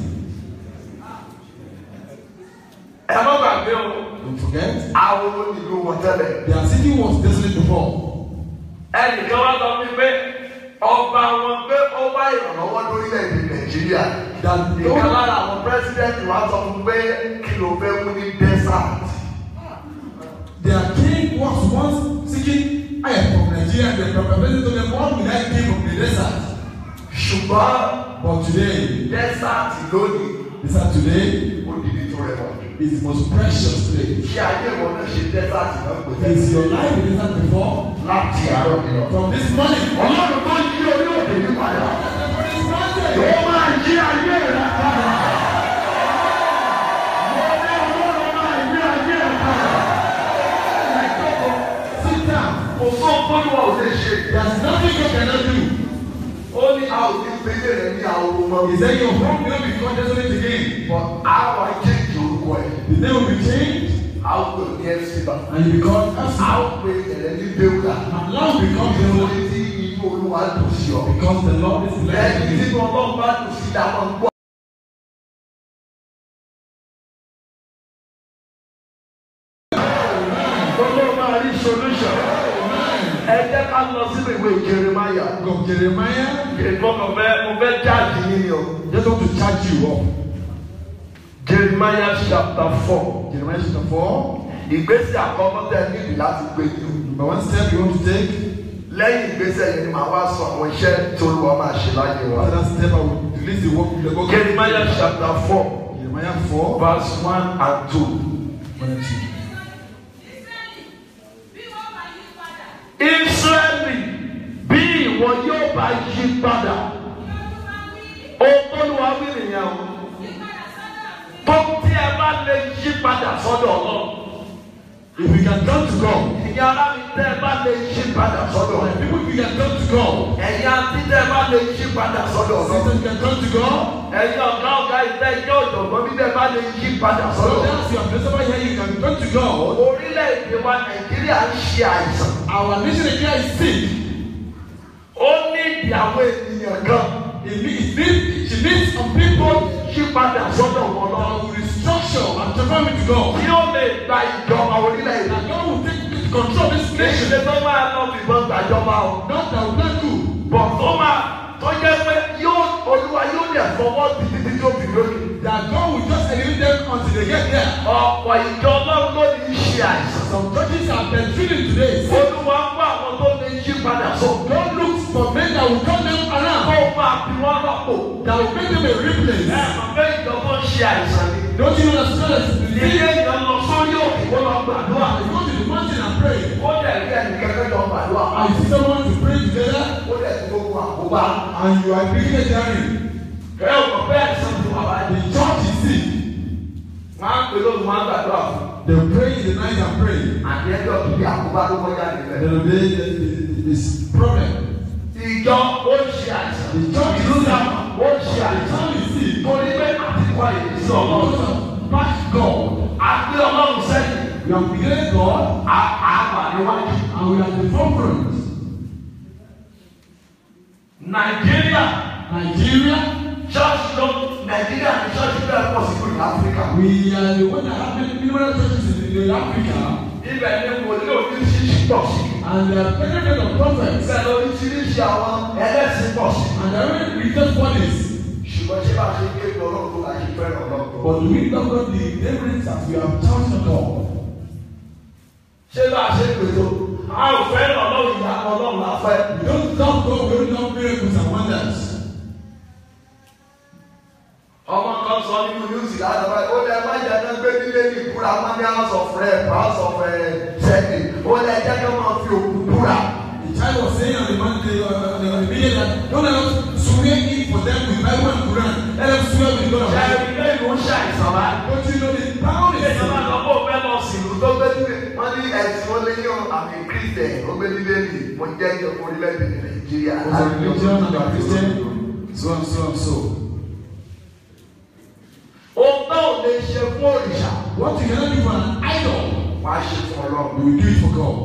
ẹ má gbàgbé o Don't forget. àwọn onílù wọn tẹ́lẹ̀. Their city was desolate before. ẹnìkan wá sọ fún mi pé ọba wọn pé ó wá ìrànlọ́wọ́ lórílẹ̀‐èdè nàìjíríà. That ìkan lára àwọn pírẹsidẹ́ntì wa sọ fún pé kí ló fẹ́ mú ní desert. their king was once seeking help from Nigeria and the president told them what will I give from the desert? ṣùgbọ́n But today, desert lónìí desert today ó di ibi tó rẹwà jù. is the most precious place. kí ayé wọn náà ṣe desert náà pè Is your life in desert before? láti àárọ̀ mi lọ. From this morning. ọlọ́run máa ń yí orí òkè yí padà. ó máa yí ayé rẹ̀ padà. mo ní ọlọ́run máa yí ayé rẹ̀ padà. Sit down. kò sọ fún wa ò lè ṣe. There's nothing you cannot do. ó ní a ò ní pété rẹ̀ ní àwọn ọmọ He said your home will not become desolate again. but àwọn akéèjì orúkọ ẹ̀. The name will be changed a ó pè ní ẹ̀sìnbà. and you become a Absalom. ó pè ẹ̀rẹ́ ní bẹ́wùlà. And now becomes the ìwé Lord tí inú olúwa dùn sí ọ. because the Lord is lẹ́yìn blessing tí you. ọlọ́run bá dùn sí dáwọn gbọ́. solution. ẹ jẹ́ ká lọ sínú ìwé jeremaya. Book of Jeremiah. ìgbọ́n mo fẹ́ mo fẹ́ jáde yín ni o. Just want to charge you up. jeremaya chapter four. Jeremiah chapter 4. ìgbésẹ̀ àkọ́kọ́ tẹ̀ níbi láti gbé ní o. Number one step you want to take. lẹ́yìn ìgbésẹ̀ yẹn ni màá wá sọ àwọn iṣẹ́ tó lù wọ́n máa ṣe láyé wa. After that step, I will release the work the work. jeremaya chapter four Jeremiah 4. verse one and two. One and two. Ísírẹ́lì bí ìwọ yóò bá yí padà olúwa wí nìyẹn o tó tí ẹ bá lè yí padà sọ́dọ̀ Ọlọ́run If you can turn to God, ẹ̀yin ará mi tẹ́ ẹ bá lè yí padà sọ́dọ̀ my Ọlọ́run people, if you can turn to God, ẹ̀yin àti tẹ́ ẹ bá lè yí padà sọ́dọ̀ Ọlọ́run sisters, you can turn to God. ẹ̀yin ọ̀gá ọ̀gá ìtẹ́ ìjọ ọ̀jọ̀gbọ́n bí tẹ́ ẹ bá lè yí padà So sọ́dọ̀ Ọlọ́run that's your place over here. You can turn to God. orílẹ̀-èdè wa Nàìjíríà ń ṣe àìsàn Our nation Nigeria is sick. ó ní ìdí àwọn ènìyàn kan It needs, it needs, she needs some people yí padà sọ́dọ̀ wọn lọ that will restructure and transform it to God. tí ó lè gba ìjọba orílẹ̀-èdè. That God will take control of this Kì í nation. ṣe tó máa lọ fìbọn gbàjọba o. Not that will not do. Bọ̀ tó máa tó jẹ́ pé yóò olúwa yóò lè fọwọ́ sí títí tó fi lókè. That God will just eliminate them until they get there. Ọ̀pọ̀ ìjọ ọlọ́run ló ní í ṣe àìsàn. Some churches have been feeling today. sick. Olúwa ń wá àwọn tó lè yí padà sọ. God looks for men that will turn them Kó around. máa fi wọ́n rọ́pò. That will make them a replace. Ẹ mọ̀ pé ìjọba ń ṣe àìsàn ni. Don't you understand? Ilé ìjọ lọ sórí òkè kó lọ gbàdúrà. You go to the mountain and pray. Ó dẹ̀ rí ẹnìkan tó jọ gbàdúrà. And you see someone to pray together. Ó dẹ̀ ti gbogbo àkóbá. And you are bringing a journey. Ẹ ò mọ̀ pé àìsàn ti wà The báyìí. church is sick. Wọ́n á pè lóògùn wọn á gbàdúrà fún. They pray in the night and pray. Àti ẹjọ́ tó bí àkóbá ló kọjá nílẹ̀. Then obey the, the, the, this problem. ìjọ ó ń ṣe àìsàn Ìjọ kìí ìlú sí. náà ó ń ṣe The àìsàn church is sick. torí pé àtikọ́ ìrísí ọlọ́run Back God. àgbé ọlọ́run sẹ́yìn We have begun God à- àgbà níwájú. and we are the forefront. nàìjíríà Nigeria, ṣọ́ọ̀ṣì ló nàìjíríà ní ṣọ́ọ̀ṣì bẹ́ẹ̀ pọ̀ sí kúrò áfíríkà. we are the one that have many numerous churches in, in Africa ibẹ̀ ni wòlíì oríṣiríṣi pọ̀ sí. and there are many kind of prophets ibẹ̀ ni oríṣiríṣi àwọn ẹlẹ́sìn pọ̀ sí. and there are many religious bodies. ṣùgbọ́n ṣé bá a ṣe ń ké ọlọ́run tó láti fẹ́ràn ọlọ́run. But we don't got the evidence that we have touched on God. ṣé bá a ṣe ń pètò a ò fẹ́ràn ọlọ́run ìyá ọlọ́run la fẹ́. We don't love God, we don't love miracles and wonders. ọmọ kan sọ nínú yúùsì lánàá báyìí ó lẹ má jẹ náà gbé nílé ní ìbúra wọn ní house of rep house of sẹ́ẹ̀dì ó lẹ jẹ́ kí wọ́n máa fi òkú búra. The child was saying on the Monday, uh, on the, on the media that don't let us swear in for them with Bible and Quran. Let them swear with God. ṣe and ilé ìlú ń ṣàìsàn bá. Don't you know the power ilé is ìjọba lọ kó fẹ́ lọ sí ìlú tó gbé nílé. wọ́n ní ẹ̀sìn wọn lé ní àmì kírísítẹ̀ ó gbé nílé ní mo jẹ́ ní orílẹ̀-èdè nàìjíríà. was a religion and a Christian, so and so and so. ohun tó ò lè ṣe fún òrìṣà What you cannot do for an idol, wàá ṣe fún ọlọ́run. you will do it for God.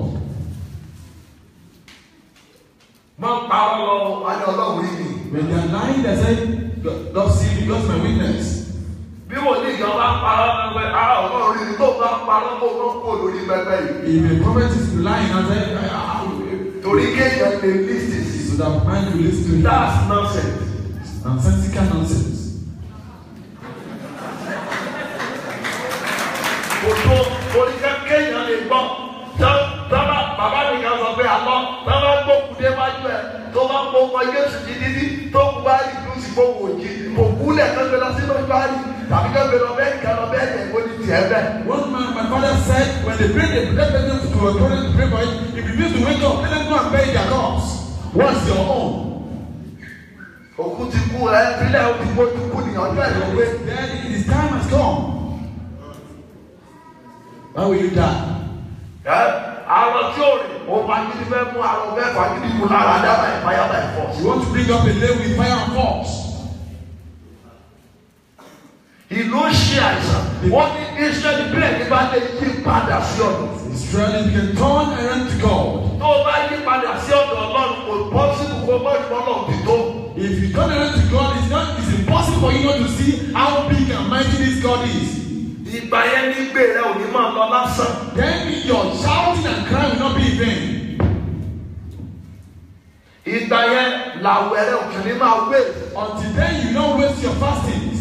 má parọ́ lọ wá ní ọlọ́run rí mi. When they are lying, they say, God, God see me, God's my witness. bí wò ní ìjọba parọ́ náà pé ara ọlọ́run rí mi tó bá parọ́ kó ló kó lórí pẹpẹ yìí. If a prophet is lying, I say, I, I, I, torí kéèyàn lè lísì sí. so that man will listen to him. that's nonsense. Nonsensical nonsense. kò tó orí kéèyàn lè gbọ́ tọ́- tọ́ba bàbá mi kan sọ pé àlọ́ tọ́ba gbókùn dé wájú ẹ̀ tó bá gbó ọmọ Jésù jí dídí tó kú bá rí ìlú sí gbówó òjì kò kúlẹ̀ kán gbé lọ sí mọ́ṣúárì tàbí kán gbé lọ bẹ́ẹ̀ kán lọ bẹ́ẹ̀ yẹn kó ní tiẹ̀ bẹ́ẹ̀. One man, my father said, when they bring the dead person to a toilet to pray for it, if you need to wake up, let them go and bury their corpse. What's your own? òkú ti kú ẹ fílẹ̀ ó ti kú ó ti kú ní ọjọ́ ẹ̀ ló gbé. Then his time has come. Why will you die? ẹ àrò tí ò rìn ó fagídí fẹ́ mú àrò fẹ́ fagídí mú lára dábà ìfáyàbà ẹ̀fọ́. You want to bring up a lay with fire and force. ìlú ń ṣe àìsàn wọ́n ní Ísírẹ́lì bílẹ̀ ní bá lè yí padà sí ọ̀dọ̀. Israel, you can turn around to God. tó o bá yí padà sí ọ̀dọ̀ Ọlọ́run kò pọ́sibú kó mọ́ ìmọ̀ náà ti tó. If you turn around to God, it's not it's impossible for you not to see how big and mighty this God is. ìgbà yẹn ní gbé rẹ ò ní máa lọ lásán. Then your shouting and crying will not làwẹ̀ rẹ òkè ní máa wé. Until then, you don't waste your fastings.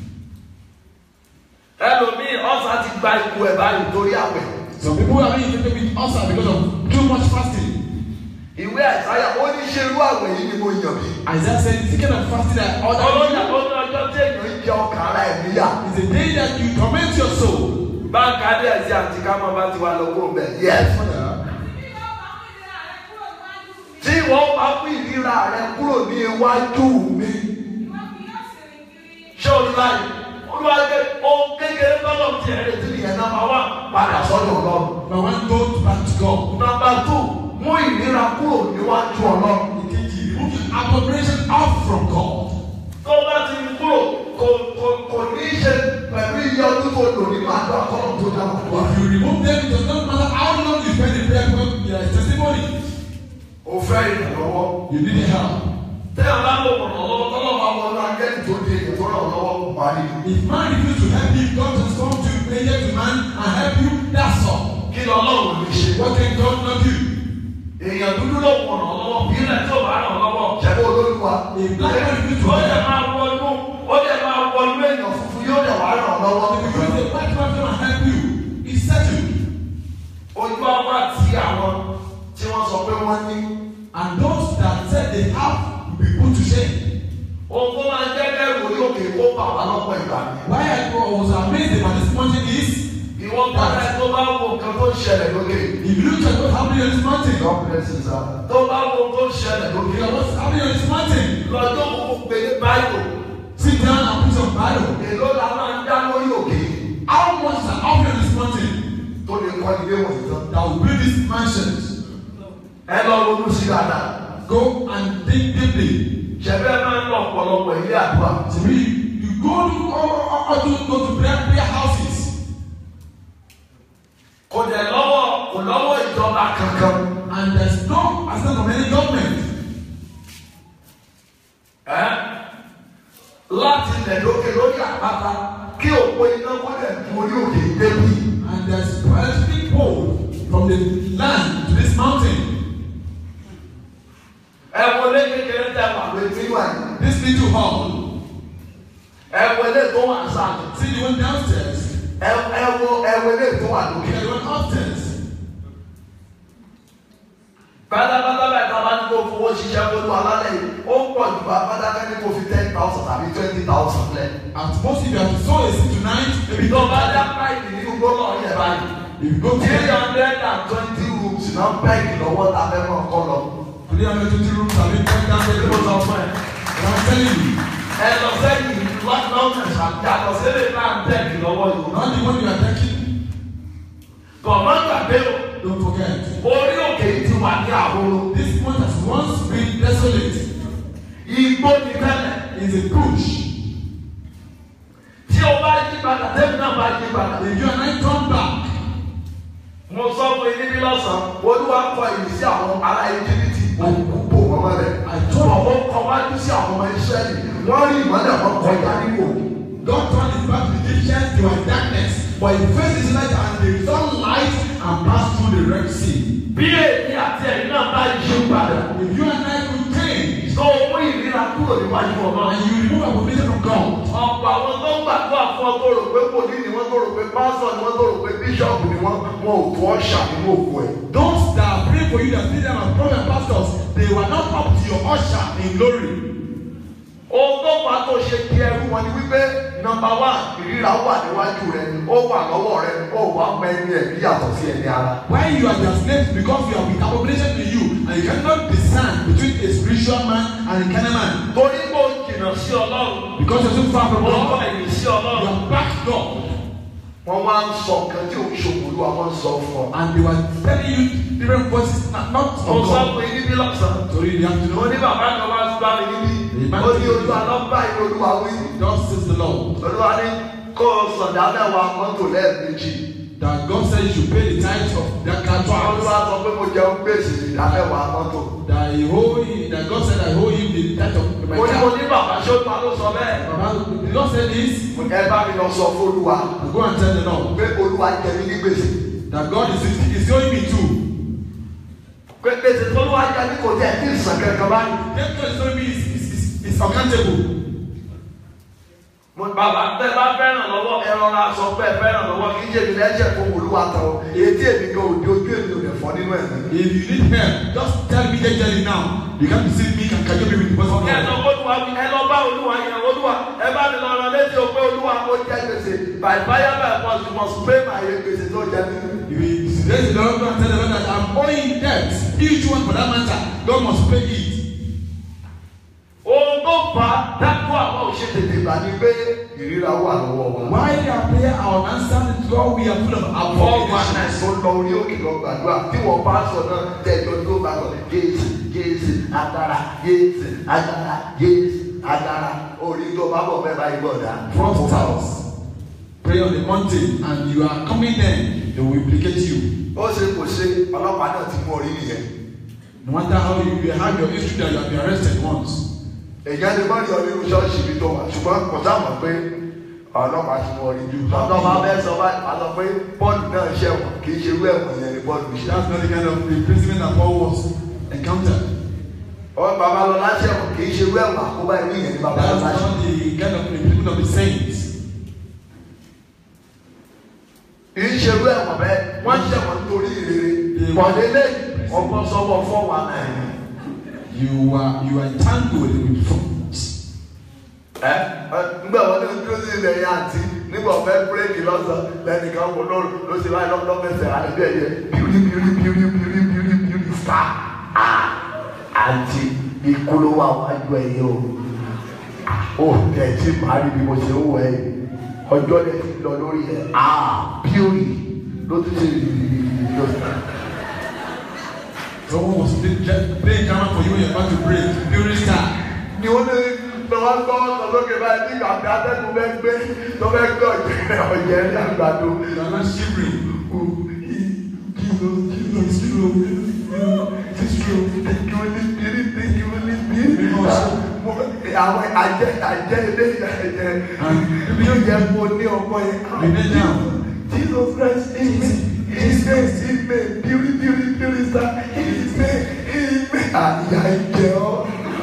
ẹlòmíì ọ̀sán ti gba ipò ẹ̀ báyìí torí àwẹ̀. Some people are being infected with ulcer because of too much fasting. ìwé àìsáyà ó ní ṣe irú àwẹ̀ yìí ni mo yàn bí. Isaiah said, the kind of fasting that ọlọ́yà other ó ní ọjọ́ tí èèyàn ń jẹ ọkàn ara ẹ̀ níyà. is the day that you torment your soul. báńkì adé ẹ̀sìn àti kámọ́ bá ti wà lọ́wọ́ bẹ̀. yẹ́sì. tí wọ́n bá mú ìríra rẹ kúrò ní iwájú mi. ṣé o ní báyìí olùwàgbé ohun kékeré tọ́lọ̀ tí ẹ̀rẹ́ tí nìyẹn náà wà padà sọ́dọ̀ ọlọ́run. Now one go back to God. nọmba tù mú ìríra kúrò níwájú ọlọ́run. Ìkejì, remove the abomination out from God. tó bá ti kúrò kò kò kò ní í ṣe pẹ̀lú iye ọdún tó lò nínú àjọ àkọ́rọ̀ tó dá wà wá. If you remove them, it does not matter how long you spend in prayer because there is testimony. o fẹ́ ìrànlọ́wọ́. You need help. tẹ́ ẹ bá lò wọ̀n lọ́wọ́ tọ́lọ́ máa wọ ọ́nà akẹ́ni tó di èyí tó ràn lọ́wọ́ kó parí. If man refuse to help you, God has come to angel to man and help you, that's all. kí ni ọlọ́run lè ṣe. What can God not do? èèyàn dúdú ló wọ̀n lọ́wọ́ bí ilẹ̀ tó bá ràn lọ́wọ́. ṣẹ́gun olóríwá. A black man refuse to ó dẹ̀ help. máa wọnú ó dẹ̀ máa wọnú èèyàn funfun yóò dẹ̀ wá ràn lọ́wọ́. If you use a black man to help you, it's settled. ojú ọba ti àwọn tí wọ́n sọ pé wọ́n ní. And those that said they have will be put to shame. ohun tó máa ń jẹ́ kẹ́rù orí òkè kó bà wá lọ́pọ̀ ìgbà ni. Why I was amazed about this mountain is ìwọ padà tó bá wo nǹkan tó ń ṣẹlẹ̀ lókè. if you look at what's happening on this mountain, God bless you sir. tó bá wo ohun tó ń ṣẹlẹ̀ lókè. look at what's happening on this mountain. lọ́jọ́ kúkú pé ní báyìí Sit down and put some Bible. èló la máa ń dá lórí òkè How much is happening on this mountain tó lè kọ́ ilé wọ̀nyí tán. that will build these mansions? ẹ lọ ronú sí dáadáa. Go and think deeply. ṣẹ̀fẹ̀ máa ń lọ ọ̀pọ̀lọpọ̀ ilé àdúrà. To me, you go to or, or, or to go to prayer, prayer houses. kò dẹ̀ lọ́wọ́ kò lọ́wọ́ ìjọba kankan. And there's no assistance from any government. ẹ́ láti ilẹ̀ lókè lórí àpáta kí òpó iná kó lẹ̀ ju orí òkè débi. And there's electric pole from the land to this mountain. ẹ wọlé kékeré tẹ wà lójú ìwà yìí. This little hall. ẹ wọlé tó wà sáàlù. See the one downstairs. ẹ ẹ wo ẹ wọlé tó wà Look lókè. at the one upstairs. pátápátá bẹ́ẹ̀ tá a bá ní kó fowó ṣiṣẹ́ fún alálẹ̀ yìí ó pọ̀ jù bá pátákà ní kó fi ten thousand tàbí twenty thousand lẹ̀. At most, if you have to sow a seed tonight, maybe tó don't bá buy dá that. páìpì nínú gbọ́dọ̀ yẹn báyìí. If you go to three hundred and twenty rooms náà bẹ́ẹ̀kì lọ́wọ́ ta fẹ́ mọ̀ kọ́ lọ. three hundred twenty rooms, I mean, ten down ṣé there. mo sọ fún ẹ. And I'm telling you, ẹ lọ sẹ́yìn lọ́nà yàtọ̀ sílẹ̀ náà bẹ́ẹ̀kì lọ́wọ́ yìí. not the one you are taking. kọ̀mọ́ gbàgbé o Don't forget. orí òkè yìí ti wà ní àhóró. This month has once been desolate. igbó ni tẹ́lẹ̀. It's a bush. tí o bá yí padà tẹ́mi náà bá yí padà. If you and I turn back, mo sọ fún yín níbí lọ́sàn-án olúwa kọ ìlú sí àwọn ará íjíbítì òkú bò wọ́n mọ́lẹ̀. ọ̀pọ̀ kọ wájú sí àwọn ọmọ ìṣẹ́lì wọ́n rí ìmọ̀lẹ̀ wọn kọjá nípò. God turned his back to the Egyptians, they were in darkness, but he faced his light and they saw light and passed through the Red Sea. bí èmi àti ẹ̀yin náà bá yí padà. If you and I could change tó o mú ìríra kúrò níwájú ọmọ. and you remove abomination from God, ọ̀pọ̀ àwọn tó ń gbàdúrà fún ọ tó rò pé wòlíì ni wọ́n tó rò pé pásọ̀ ni wọ́n tó rò pé bíṣọ̀pù ni wọ́n wọn ò tó ọ̀ṣà nínú òkú ẹ̀. those that are praying for you that see them as prophet and pastors, they were not up to your usher in glory. ohun tó fà á tó ṣe di ẹrú wọn ni wípé nọ́mbà wá ìríra wà níwájú rẹ ó wà lọ́wọ́ rẹ ó wà mọ ẹni ẹ̀mí yàtọ̀ sí ẹni ara. Why you are their slaves because you have with abomination to you and you cannot discern between a spiritual man and a carnal man. torí kò jìnnà sí ọlọ́run Because you're so far from ó kọ́ God, ẹ̀yìn sí you ọlọ́run. are back God. wọ́n wá ń sọ nǹkan tí òun ṣòwòlú àwọn ń sọ fún ọ. And they were telling you different voices, not, not mo from sọ God. fún yín níbí lọ́sàn-án. So you have to mo know, ní bàbá kan wá gbá mi níbí. ó ní olúwa lọ́gbà yìí olúwa wí. thus says the Lord, olúwa ní kó o sọ̀dá mẹ́wàá mọ́tò lẹ́ẹ̀mejì. that God said you should pay the tithes of that car olúwa twice. sọ pé mo jẹun gbèsè ìdá mẹ́wàá mọ́tò. That he owe you, that God said I owe you the tithe of my mo ní mo car. ní bàbá ṣó ta ló sọ bẹ́ẹ̀. Baba, the Lord said this, ẹ bá mi lọ sọ fún olúwa I go and tell the Lord pé olúwa jẹ mí ní gbèsè. that God is, is owing me too. pé pé gbèsè tó ló wá jà ní kò tẹ̀ ní ìsàn kankan báyìí. Debt God is telling me is, is, is, is accountable. mo bàbá tẹ bá fẹ́ràn lọ́wọ́ ẹ rọra sọ pé ẹ fẹ́ràn lọ́wọ́ kì í ṣe ìdílé ẹ̀jẹ̀ fún olúwa tán o èyí tí èmi gan òde ojú èmi ò lè fọ́ nínú ẹ̀ If you need help, just tell me gently now. You can't deceive me and cajole me with the person. ẹ lọ olúwa ẹ lọ bá olúwa yẹn olúwa ẹ bá mi lọ rán létí o pé olúwa ó jẹ gbèsè by fire by force you must pay my gbèsè tó jẹ mí. If you raise the Lord and tell the Lord that I'm owing debt, each one for that matter, God must pay it. ohun tó fà á dákú àwọn òṣètètè gbà ní pé ìríra wà lọ́wọ́ wa. Why our prayer our answer to God we are full of Paul abomination. Magnus tó lọ orí òkè lọ gbàdúrà tí wọ́n bá sọ náà tẹ̀jọ́ tó bá sọ Jésù Jésù agbára Jésù agbára Jésù agbára orí tó bá bọ̀ bẹ́ẹ̀ báyìí bọ̀ dá. Fraudsters pray on the mountain and you are coming there, they will implicate you. ó ṣe kò ṣe ọlọ́pàá náà ti mú orí nìyẹn. No matter how you, you have your history that you have been arrested once. èyàn lè má rí ọ nínú ṣọ́ọ̀ṣì mi tó wà ṣùgbọ́n kò sáàmù pé ọlọ́pàá ti mú orí jù. ọlọ́pàá bẹ́ẹ̀ sọ báyìí wá sọ pé bọ́ọ̀lù náà ṣẹ̀wọ̀n kì í ṣe irú ẹ̀wọ̀n yẹn ni bọ́ọ̀lù ṣe. That's not the kind of imprisonment that Paul was encountered. ọ̀rọ̀ babalọ́lá ṣẹ̀wọ̀n kì í ṣe irú ẹ̀wọ̀n àkóbá irú yẹn ni That's babalọ́lá ṣe. not the kind of imprisonment of the saints. kì í ṣe irú ẹ̀wọ̀n bẹ́ẹ̀ wọ́n ṣẹ̀wọ̀n nítorí ìrere. pọ̀lélẹ́ ọgbọ́n sọ́wọ́ fọ́ wa náà. You are you are entangled with frauds. ẹ ẹ nígbà wọn ní ojú sí ilẹ̀ yẹn àti nígbà ọ̀fẹ́ bírèkì lọ́sàn lẹ́nìkan wò ló ló ṣe láì lọ́kọ́ mẹ́sẹ̀ àlejò ẹ̀yẹ bírí bírí bírí bírí bírí bírí fà á àti ikú ló wà wájú ẹ̀yẹ o ó tẹ̀ tí màá rí bí mo ṣe ń wọ ẹ̀ ọjọ́ lè ti lọ lórí ẹ̀ á bírí ló tún ṣe rí rí rí rí lọ́sàn. Someone was playing playing camera for you when you're about to break. Beauty star. ni ó ní lọ́wọ́ gbọ́ ọ̀sọ́lókè báyìí ní ìgbà tí atẹ́gùn bẹ́ẹ̀ gbé tó bẹ́ẹ̀ gbé ọ̀jẹ̀ ọ̀jẹ̀ ní àgbàdo. You are not shivering. àwọn àjẹ àjẹ ilé ìyàjẹ yóò jẹ kó ní ọkọ yẹn. Jesus Christ ime ime ime bírí bírí bírí sá ime ime àyà ìjẹ ọ.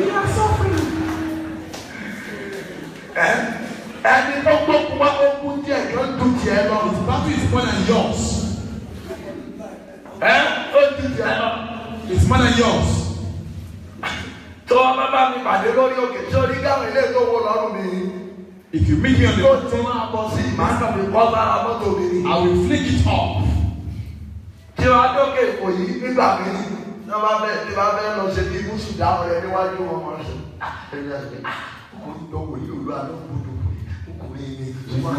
Ẹ ẹni tó gbókun wá ogún díẹ̀ kí ó dùn tiẹ̀ lọ. The battle is more than yours. Ẹ ó dùn tiẹ̀ lọ. It's more than yours. tó ọba bá mi pàdé lórí òkè tí orí gáwọn ilé tó wó lọ́rùn mi If you meet me on the tó mountain, ti máa bọ̀ sí màá kàn fi kọ́ sára mọ́tò mi ni. I will flick it off. tí wàá dókè èkó yìí nígbà mi ní wọ́n bá bẹ́ẹ̀ tí wàá bẹ́ẹ̀ lọ ṣe bí gúúsù dáhùn rẹ níwájú wọn wọn ṣe ẹni àti pé kò ní dọ́wọ́ yìí olú àná gbọdọ̀ kò ní ní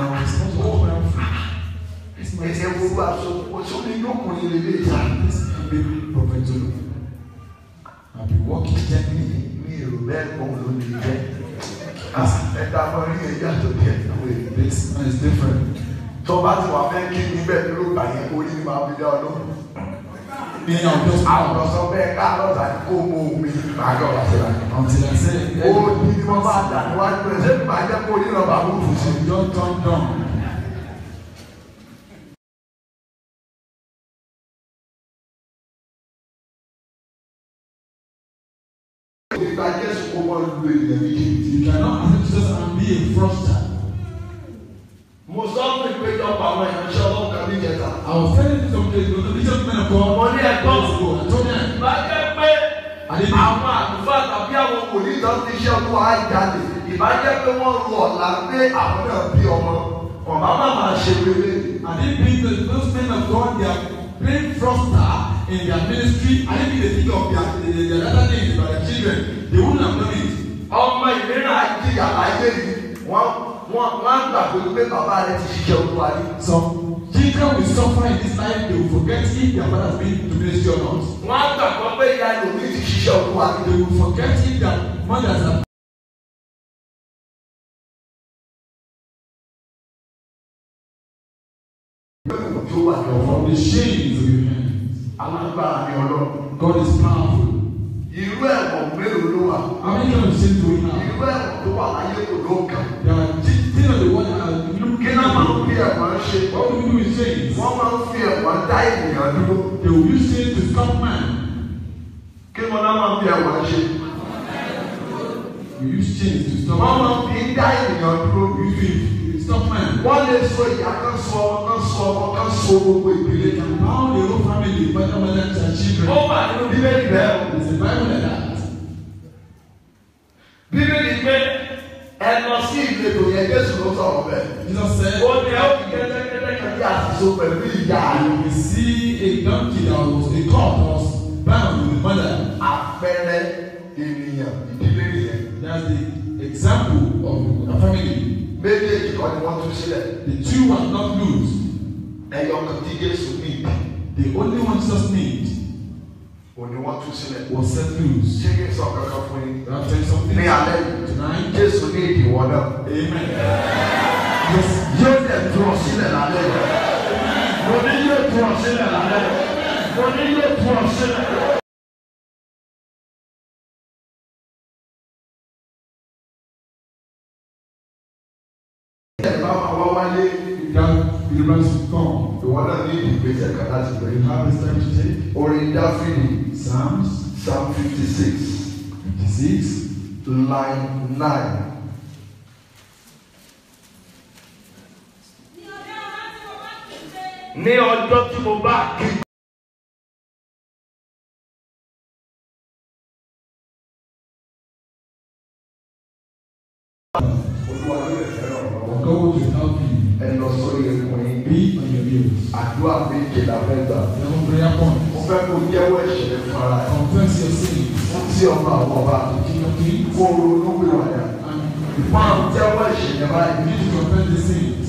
ẹsẹ̀ gbogbo aṣọ oṣù ní lókùnrin lè lè ṣá. Baby prophet Zulu. I'll be walking gently. mi èrò bẹ́ẹ̀ kọ́ ló lè jẹ́ ẹ̀ta mọ́ rí ẹ̀yà tó bí ẹ̀ náwó èyí. This man is different. tó bá ti wà fẹ́ kí ní bẹ́ẹ̀ ló gbà yẹn orí ni màá fi dá ọ lóhùn. Me, I'll just àwọn bow ọ̀sán bẹ́ẹ̀ ká lọ́sà ní kó mú omi màá gbọ́ wá sí wa. until I say, ó ní ní wọ́n bá dà níwájú ẹ̀ ṣé màá jẹ́ kó ní lọ́ba mú fún sí. don't turn down. nígbà jésù kó wọ́n lu ènìyàn méjì. You cannot accept Jesus and be a fraudster. mo sọ fún ìpéjọpọ̀ àwọn ìránṣẹ́ ọlọ́run kan níjẹta. I was telling you some days ago, the bishop men of God, Mo ní ẹ̀kọ́. days ago, I told them, bá jẹ́ pé Àdébí. àwọn àlùfáà tàbí àwọn wòlíì tó ti ṣe ọdún àjáde ìbá jẹ́ pé wọ́n lu ọ̀la pé àwọn náà bí ọmọ ọ̀bá má máa ṣe wéré. I didn't believe that those men of God, they are playing fraudster in their ministry. I didn't think they think of their, their, their other things about their children. They wouldn't have done it. ọmọ ìlera àjíyà láyé yìí wọ́n wọ́n wọ́n á gbàgbé pé bàbá rẹ̀ ti ṣiṣẹ́ olúwa rí. Some children will suffer in this life, they will forget if their father has been to ministry or not. wọ́n á gbàgbọ́ pé ìyá lòmí ti ṣiṣẹ́ olúwa rí. They will forget if their mothers have tó wà lọ́wọ́. from the shame of your hands. alágbára ni ọlọ́run. God is powerful. irú ẹ̀wọ̀n mélòó ló wà. How many kind of sin do we have? irú ẹ̀wọ̀n tó wà láyé kò ló kàn. There are thi- things of the world that are look kí náà máa ń fi ẹ̀wọ̀n ṣe. What do we do with shame? wọ́n máa ń fi ẹ̀wọ̀n dá ènìyàn dúró. They will use sin to stop man. kí wọn náà máa fi ẹwà ṣe We use chains to stop wọn man. máa fi ń dá ènìyàn dúró We use to stop man. wọ́n lè so ìyá kan so ọmọ kan so ọmọ kan so gbogbo ìdílé They can bound the whole family, father, mother, and ó children. wà nínú bíbélì bẹ́ẹ̀ o. There's a Bible like that. bíbélì pé ẹ lọ sí ìletò yẹn jésù ló sọ̀rọ̀ bẹ́ẹ̀. Jesus said, ó ní ẹ ó fi kẹ́tẹ́kẹ́tẹ́ kan bí àṣìṣe pẹ̀lú ìyá rẹ̀. We see a donkey that was a colt that was bound with the mother. àpẹẹrẹ ènìyàn ìdílé nìyẹn. That's the example of a family. méjèèjì kan ni wọ́n tún sílẹ̀. The two were not loose. ẹyọ kan tí jésù ní ìdí The only one Jesus need òní wọ́n tún sílẹ̀. was set loose. ṣé kí n sọ kankan fún yín. Can I tell you something? ní alẹ́ yìí Tonight, jésù ní ìdíwọ́ náà. Amen. Yes, yóò dẹ̀ tú ọ sílẹ̀ lálẹ́ yìí. mo ní yóò tú ọ sílẹ̀ lálẹ́ yìí. mo ní yóò tú ọ sílẹ̀. ẹ bá máa wá wáyé that deliverance will come. ìwọ náà ní ìgbésẹ̀ kan láti You bẹ̀rẹ̀. have a step to take. orin dáfídì Psalms psalm fifty six 56, line nine. ní ọjọ́ tí mo bá kí. olúwa ló lè fẹ́ràn ọ̀rọ̀ God will help you. ẹ lọ sórí ẹkùn yín Be on your heels. àdúrà méje la fẹ́ gbà. Seven prayer points. mo fẹ́ kó jẹ́wọ́ ẹ̀ṣẹ̀ fara ẹ̀ Confess your sins. fún tí ọba àwọn ọba The King of Kings. kó ronú wíwàdà. And máa jẹ́wọ́ ẹ̀ṣẹ̀ yẹn you báyìí. need to confess the sins.